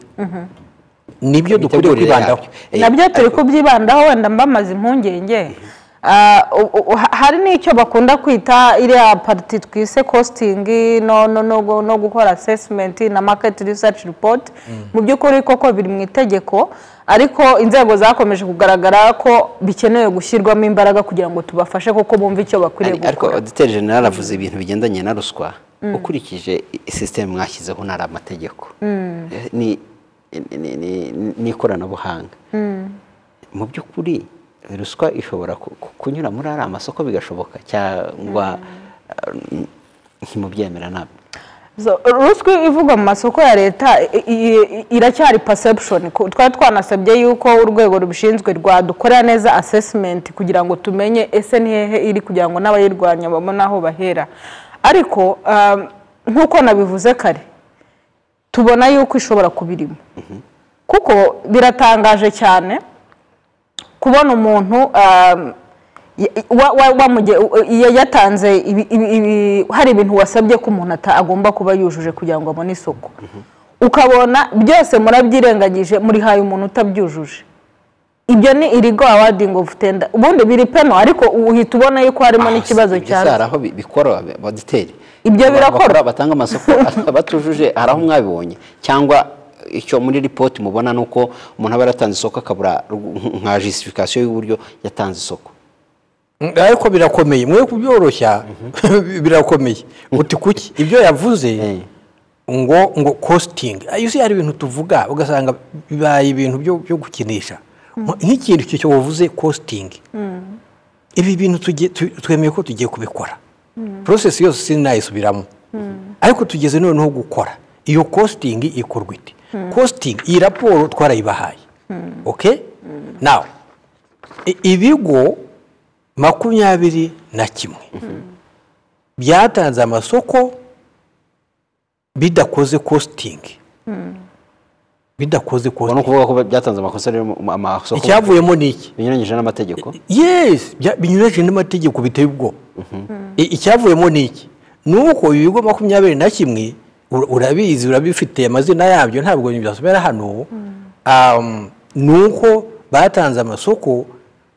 nibyo dukwiriye Imitegurire kwibandaho yabyo. nabyo turi kubyibandaho wenda mbamaze impungenge Ah, u- u- ha- hari n'icyo bakunda kwita iriya pariti twise kositingi no, no, no, gu- no gukora asesimenti na maketi risaci ripoti mu by'ukuri koko biri mu itegeko ariko inzego zakomeje kugaragara ko bikenewe gushyirwamo imbaraga kugira ngo tubafashe kuko bumve icyo bakwiriye Ari- ariko gukora oditeri jenerali avuze ibintu bigendanye na ruswa ukurikije i- sisitemu mwashyizeho ntari amategeko Eh, ni- ni- ni- ni ikoranabuhanga mu by'ukuri ruswa ishobora ku- ku- kunyura muri ari amasoko bigashoboka cyangwa eh, ntimubyemera nabyo So, ruswa ivugwa mu masoko ya leta i- i- i- iracyari perception Ku- twari twanasabye yuko urwego rubishinzwe rwadukorera neza assessment kugira ngo tumenye ese ni hehe iri kugira ngo n'abayirwanya babone aho bahera ariko um, nk'uko nabivuze kare tubona yuko ishobora kubirimo kuko biratangaje cyane kubona umuntu um, y- wa- wa- wamuge- ya- yatanze ibi- ibi- ibi- hari ibintu wasabye ko umuntu ata- agomba kuba yujuje kugira ngo abone isoko ukabona byose murabyirengagije murihaye umuntu utabyujuje ibyo ni irigo awadingi ofu tenda ubundi biri peno ariko uhita ubona yuko harimo n'ikibazo cya hari cya aho bi- bikora abaditeri Ibyo birakora? batanga amasoko batujuje hari aho mwabibonye cyangwa icyo muri ripoti mubona ni uko umuntu aba yaratanze isoko akabura rug- nka jisifikasiyo y'uburyo yatanze isoko ariko birakomeye mwe kubyoroshya birakomeye uti kuki ibyo yavuze ngo ngo kositingi yuzuye hari ibintu tuvuga ugasanga bibaye ibintu byo byo gukinisha nk'ikintu icyo cyo wavuze kositingi ibi bintu tugiye- tu- twemeye ko tugiye kubikora porosesi yose sinayisubiramo ariko tugeze noneho gukora iyo kositingi ikorwa ite kositingi iyi raporo twarayibahaye oke nawe i- ibigo makumyabiri na kimwe byatanze amasoko bidakoze kositingi bidakoze ubwo ni kositingi ukuvuga ko byatanze amakosa rero mu- amasoko icyavuyemo ni iki binyuranyije n'amategeko yes bya- binyuranyije n'amategeko biteye ubwoba I- icyavuyemo ni iki ni uko ibigo makumyabiri na kimwe ur- urabizi urabifite amazina yabyo ntabwo byasomera hano Um, ni uko batanze amasoko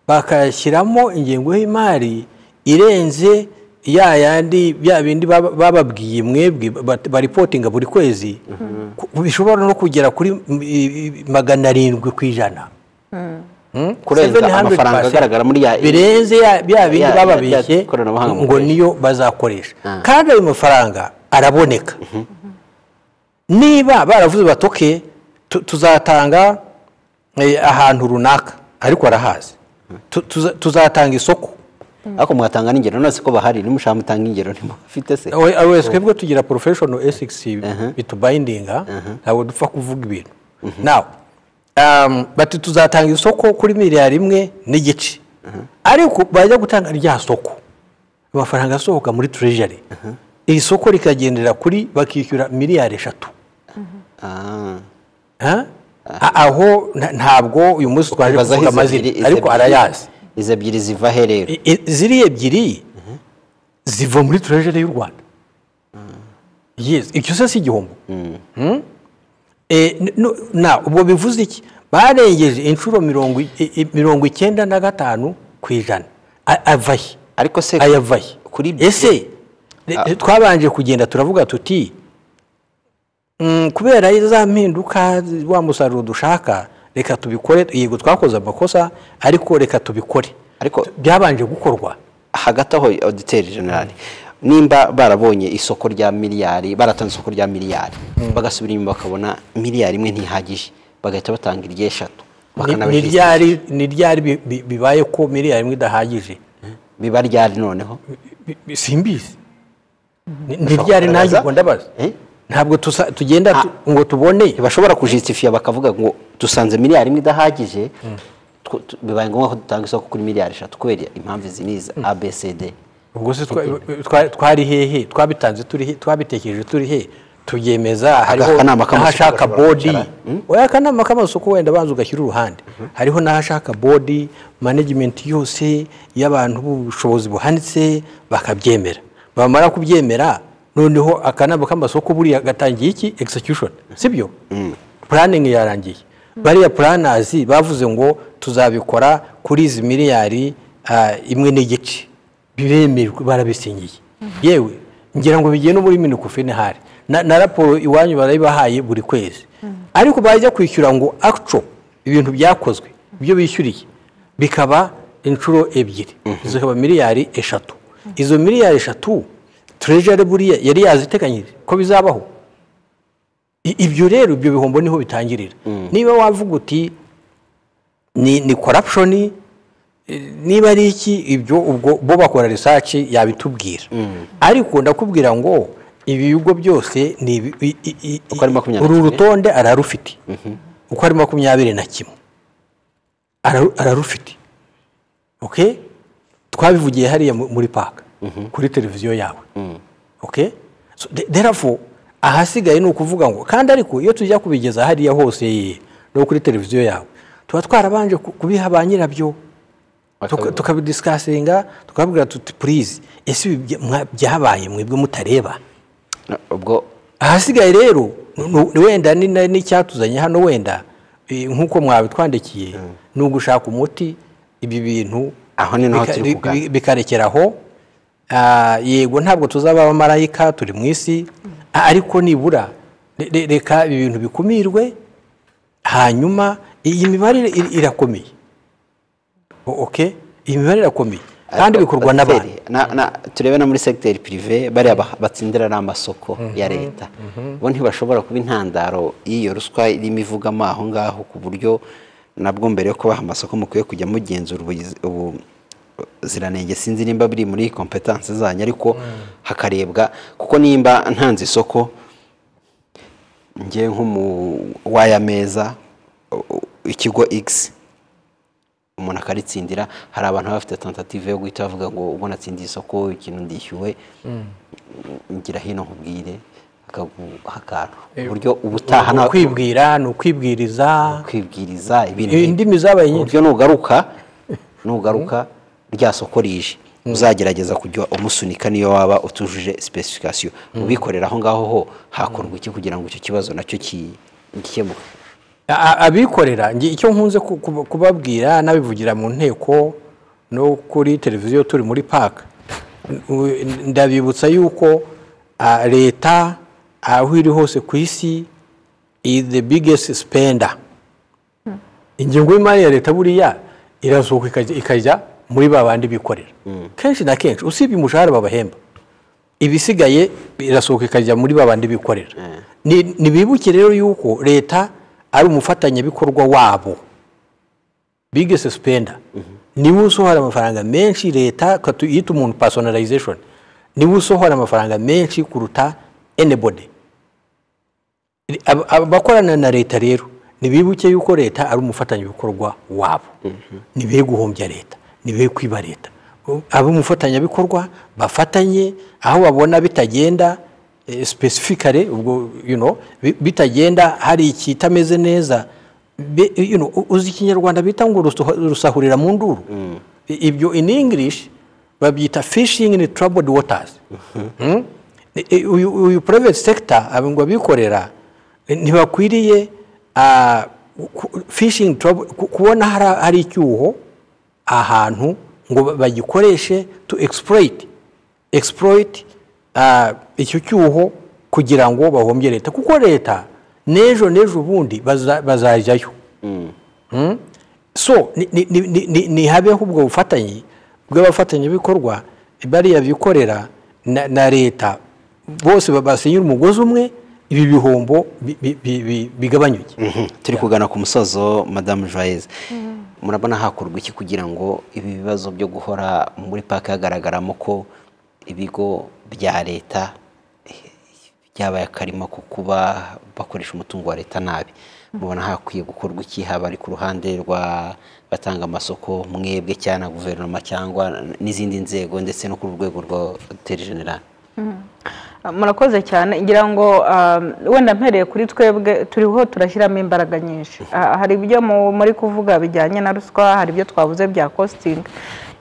bakayashyiramo ingengo y'imari irenze ya yandi bya bindi baba- bababwiye mwebwe bat- baripotinga buri kwezi Ku- bishobora no kugera kuri mm, i- i- magana arindwi ku ijana Hmm? Kurenza 700%. amafaranga agaragara muri ya- birenze ya- bya bindi ya- bababeshye ya koranabuhanga ngo mukoresha. niyo bazakoresha Ah. kandi ayo mafaranga araboneka niba baravuze batoke tuzatanga eh, ahantu runaka ariko barahazi Tu- tuza- tuzatanga isoko ariko mwatanga n'ingero nonese ko bahari nimushaka mutanga ingero ntimufite se We- ah, we, twebwe tugira professional ethics Aha. bitubindinga ntabwo dupfa kuvuga ibintu nawe um, bati tuzatanga isoko kuri miliyari imwe n'igice ariko bajya gutanga rya soko amafaranga asohoka muri treasury iri soko rikagendera kuri bakishyura miliyari eshatu Ah. Ha? A- aho nta- ntabwo uyu munsi twaje Bazaho kuvuga izo amazina ebyiri- izo ariko ebyiri- arayazi izo ebyiri ziva he rero I- i- ziriya ebyiri ziva muri treasury y'u rwanda yes icyo se si igihombo Hmm? Eh, n- no- na ubwo bivuze iki barengeje inshuro mirongo i- i- i- mirongo icyenda na gatanu ku ijana A- ava he ariko se aya ava he kuri ese re- twabanje kugenda turavuga tuti "Mm, kubera za mpinduka zi- wa musaruro dushaka reka tubikore yego twakoze amakosa ariko reka tubikore ariko byabanje gukorwa hagati aho auditeri generali nimba barabonye isoko rya miliyari baratanze isoko rya miliyari bagasubira inyuma bakabona miliyari imwe ntihagije bagahita batanga iry'eshatu Ni- ni bakanabishyira ryari- ni ryari bi- bi- bibaye ko miliyari imwe idahagije biba ryari noneho Bi- bi- simbizi Ni- ni ryari nanjye kugaragaza? ubwo ndabaza Eh? ntabwo tusa- tugenda tu- ngo tubone ntibashobora kujisitifiya bakavuga ngo dusanze miliyari imwe idahagije tw- tu- bibaye ngombwa ko dutanga isoko kuri miliyari eshatu kubera impamvu izi n'izi abcd ubwo se twa- twa- twari hehe twabitanze turi he twabitekereje turi he tubyemeza hariho akanama k'amasoko n'ahashaka gashobora bodi kwicara. oya akanama k'amasoko wenda banza ugashyira uruhande hariho n'ahashaka bodi management yose y'abantu b'ubushobozi buhanitse bakabyemera bamara kubyemera noneho akanama k'amasoko buriya gatangiye iki execution sibyo planning yarangiye bariya planners bavuze ngo tuzabikora kuri izi miliyari ah, imwe n'igice biremejwe barabisinyiye yewe ngira ngo bigiye no muri minikufene hari na, na raporo iwanyu barayibahaye buri kwezi ariko bajya kwishyura ngo actual ibintu byakozwe ibyo bishyuriye bikaba inshuro ebyiri zikaba miliyari eshatu izo miliyari eshatu treasury buriya yari yaziteganyije ko bizabaho I- ibyo rero ibyo bihombo niho bitangirira niba wavuga uti ni, ni corruption eh, niba ari iki ibyo ubwo bo bakora research yabitubwira ariko ndakubwira ngo ibi bigo byose ni ibi- i- i- i- Uko ari makumyabiri uru na kimwe. rutonde ararufite uko ari makumyabiri na kimwe Araru- ararufite okay twabivugiye hariya mu- muri paka kuri televiziyo yawe okay so the- therefore ahasigaye ni ukuvuga ngo kandi ariko iyo tujya kubigeza hariya hose no kuri televiziyo yawe tuba twarabanje ku- kubiha ba nyirabyo Bakabibona. tukabidisikasinga tukababwira tuti purize ese ibi bya- mwa- byabaye mwebwe mutareba ubwo ahasigaye rero nu- nu- wenda ni- na- n'icyatuzanye hano wenda eh, nk'uko mwabitwandikiye ni ugushaka umuti ibi bintu Aho ni naho bika- turi bi- kuganira. bi- bikarekera aho Ah, yego ntabwo tuzaba abamarayika turi mu isi Ah, ariko nibura re- re- reka ibi bintu bikumirwe hanyuma iyi mibare ir- irakomeye O- okay iyi mibare irakomeye kandi bikorwa n'abantu Na- na- turebe no muri segiteri pirive bariya ba- batsindira n'amasoko ya leta bo ntibashobora kuba intandaro y'iyo ruswa irimo ivugamo aho ngaho ku buryo nabwo mbere yo kubaha amasoko mukwiye kujya mugenzura ubugizi- ubuziranenge sinzi nimba biri muri kompetanse zanyu ariko hakarebwa kuko nimba ntanze isoko njye nk'umuwaya meza ikigo x umuntu akaritsindira hari abantu baba bafite tentative yo guhita bavuga ngo ubwo natsindiye isoko ikintu ndishyuwe ngira hino nkubwire hakaguha akantu ku buryo ubutaha ni nta- ukwibwira ni ukwibwiriza kwibwiriza ibintu Eh, indimi zabaye nyinshi. uburyo nugaruka nugaruka rya soko rije uzagerageza kujya umusunika niyo waba utujuje specification ubikorera aho ngaho ho hakorwa iki kugira ngo icyo kibazo nacyo ki- gikemuke A- a- abikorera nge icyo nkunze ku- kuba- kubabwira n'abivugira mu nteko no kuri televiziyo turi muri paka u- ndabibutsa yuko ah, leta aho iri hose ku isi is the biggest spender ingengo y'imari ya leta buriya irazuka ikajya- ikajya muri ba bandi bikorera kenshi na kenshi usibye umushahara babahemba ibisigaye birasohoka ikajya muri babandi bikorera Ni- nibibuke rero yuko leta ari umufatanyabikorwa wabo bigese sipenda niwe usohora amafaranga menshi leta katu- yita umuntu personalization niwe usohora amafaranga menshi kuruta anybody Ab- abakorana na leta rero nibibuke yuko leta ari umufatanyabikorwa wabo ntibe guhombya leta ntibe kwiba leta abe umufatanyabikorwa bafatanye aho babona bitagenda specifically ubwo you know bi- bitagenda hari ikitameze neza Be- you know, u- uzi ikinyarwanda bita ngo rusoho- rusahurira mu nduru I- ibyo in english babyita fishing in troubled waters Mm? I- i- uyu uyu private sector abo ngo abikorera eh, ntibakwiriye ah, ku- fishing trouble ku- kubona hari- hari icyuho ahantu ngo ba- bagikoreshe to exploit exploit ah, icyo cyuho kugira ngo bahombye leta kuko leta n'ejo n'ejo ubundi baza- bazajyayo Mm? so ni- ni- ni- ni- ni- ntihabeho ubwo bufatanye bw'abafatanyabikorwa bariya bikorera na na leta bose ba- basenyera umugozi umwe ibi bihombo bi- bi- bi- bi- bigabanyuke Mhm. turi kugana ku musozo madamu joyeze murabona hakorwa iki kugira ngo ibi bibazo byo guhora muri paka hagaragaramo ko ibigo bya leta eh, byabaye akarima ko kuba bakoresha umutungo wa leta nabi mubona hakwiye gukorwa iki haba ari ku ruhande rwa batanga amasoko mwebwe cyangwa na guverinoma cyangwa n'izindi nzego ndetse no ku rwego rwa generale murakoze cyane ngira ngo um, wenda mpereye kuri twebwe turiho turashyiramo imbaraga nyinshi Ah, hari ibyo mu- muri kuvuga bijyanye na ruswa hari ibyo twavuze bya costing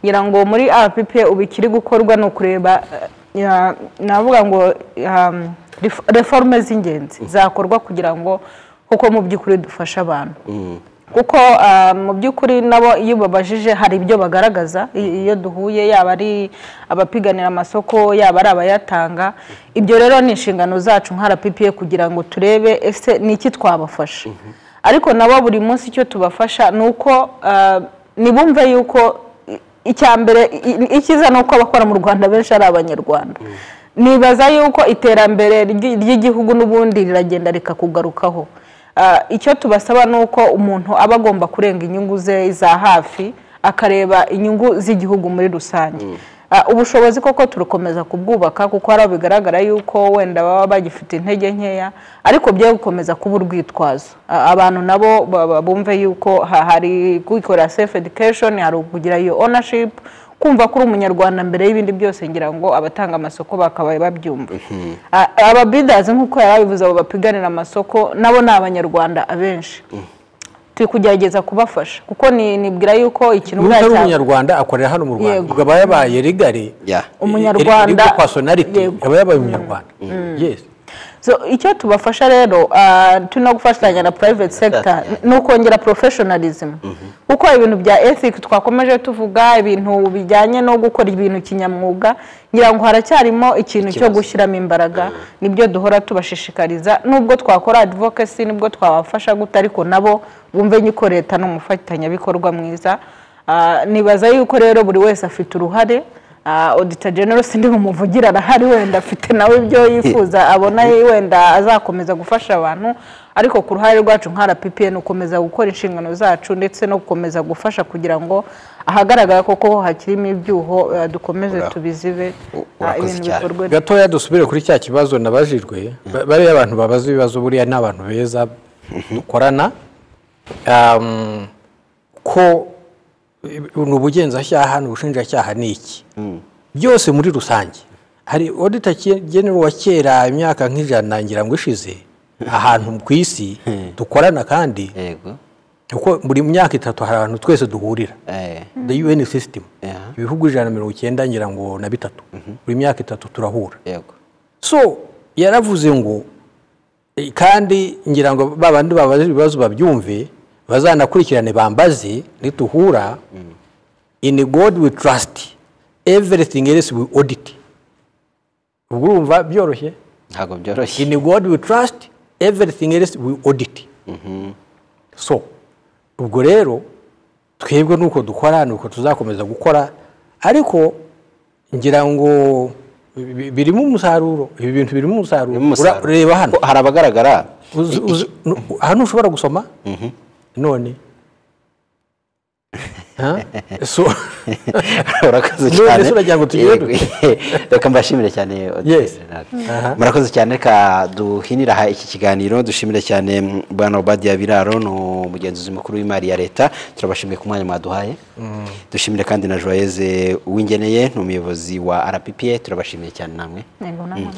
ngira ngo muri rpp ubu ikiri gukorwa ni ukureba eh, ya- navuga ngo um, ref- reforme z'ingenzi zakorwa kugira ngo kuko mu by'ukuri dufashe abantu kuko ah, mu by'ukuri nabo iyo ubabajije hari ibyo bagaragaza i- iyo duhuye yaba ari abapiganira amasoko yaba ari abayatanga ibyo rero ni inshingano zacu nka rppa kugira ngo turebe ese ni iki twabafasha ariko nabo buri munsi icyo tubafasha ni uko ah, nibumve yuko i- icya mbere i- i- icyiza ni uko abakora mu rwanda benshi ari abanyarwanda nibaza yuko iterambere ry'i- ry'igihugu n'ubundi riragenda rikakugarukaho Ah, icyo tubasaba ni uko umuntu aba agomba kurenga inyungu ze za hafi akareba inyungu z'igihugu muri rusange Ah, ubushobozi koko turakomeza kubwubaka kuko hari aho bigaragara yuko wenda baba bagifite intege nkeya ariko byo gukomeza kuba urwitwazo Ah, abantu nabo ba- ba- bumve yuko ha- hari kwikorera self education hari ukugira iyo ownership kumva ko uri umunyarwanda mbere y'ibindi byose ngira ngo abatanga amasoko bakabaye babyumva A- ababidazi nk'uko yari abivuze abo bapiganira amasoko nabo ni abanyarwanda abenshi turi kugerageza kubafasha kuko ni- nibwira yuko ikintu n'utari bwacya- umunyarwanda akorera hano mu rwanda Yego. ubwo aba yabaye rigari Yeah. Umunyarwanda. personality Yego. aba yabaye umunyarwanda yes so icyo tubafasha rero ah, turi no gufatanya na private sector ni ukongera professionalism kuko ibintu bya ethic twakomeje tuvuga ibintu bijyanye no gukora ibintu kinyamwuga ngira ngo haracyarimo ikintu cyo gushyiramo imbaraga nibyo duhora tubashishikariza nubwo twakora advocacy nibwo twabafasha guta ariko nabo bumve nyiko leta ni umufatanyabikorwa mwiza Ah, nibaza yuko rero buri wese afite uruhare Ah, Auditor General sindi bumuvugira arahari wenda afite nawe ibyo yifuza abona wenda azakomeza gufasha abantu ariko ku ruhare rwacu nka RPP ni ukomeza gukora inshingano zacu ndetse no gukomeza gufasha kugira ngo ahagaragara koko hakirimo ibyuho eh, dukomeze Ura- tubizibe u- ah, urakoze ibintu cyane. bikorwe gatoya dusubire kuri cya kibazo nabajijwe Ba- bariya abantu babaza ibibazo buriya ni abantu beza dukorana Um, ko ni ubugenzacyaha ni ubushinjacyaha ni iki byose muri rusange hari odita genero wa kera imyaka nk'ijana ngira ngo ishize ahantu ku isi dukorana kandi yego kuko buri myaka itatu hari ahantu twese duhurira Eh, the UN system Yeah. ibihugu ijana na mirongo icyenda ngira ngo na bitatu buri myaka itatu turahura yego so yaravuze ngo eh, kandi ngira ngo ba bandi babaza ibibazo babyumve bazanakurikirane bambaze nituhura in god we trust everything else we audit ubwo urumva byoroshye ntabwo byoroshye in god we trust everything else we audit so ubwo rero twebwe nuko dukora nuko tuzakomeza gukora ariko ngira ngo Bi- birimo umusaruro ibi bintu birimo umusaruro Birimo umusaruro. Ura- reba hano Ko hari abagaragara Uzi- uzi- nu- hano ushobora gusoma none Ha? so urakoze None cyane se uragira ngo tugende? Yego. reka mbashimire cyane Yes. Renata. Aha. murakoze cyane reka duhinira aha iki kiganiro dushimire cyane mm, bwana obadiya biraro ni umugenzuzi mukuru w'imari ya leta turabashimiye ku mwanya mwaduhaye dushimire kandi na joyeze uwingeneye ni umuyobozi wa rppa turabashimiye cyane namwe Yego, namwe.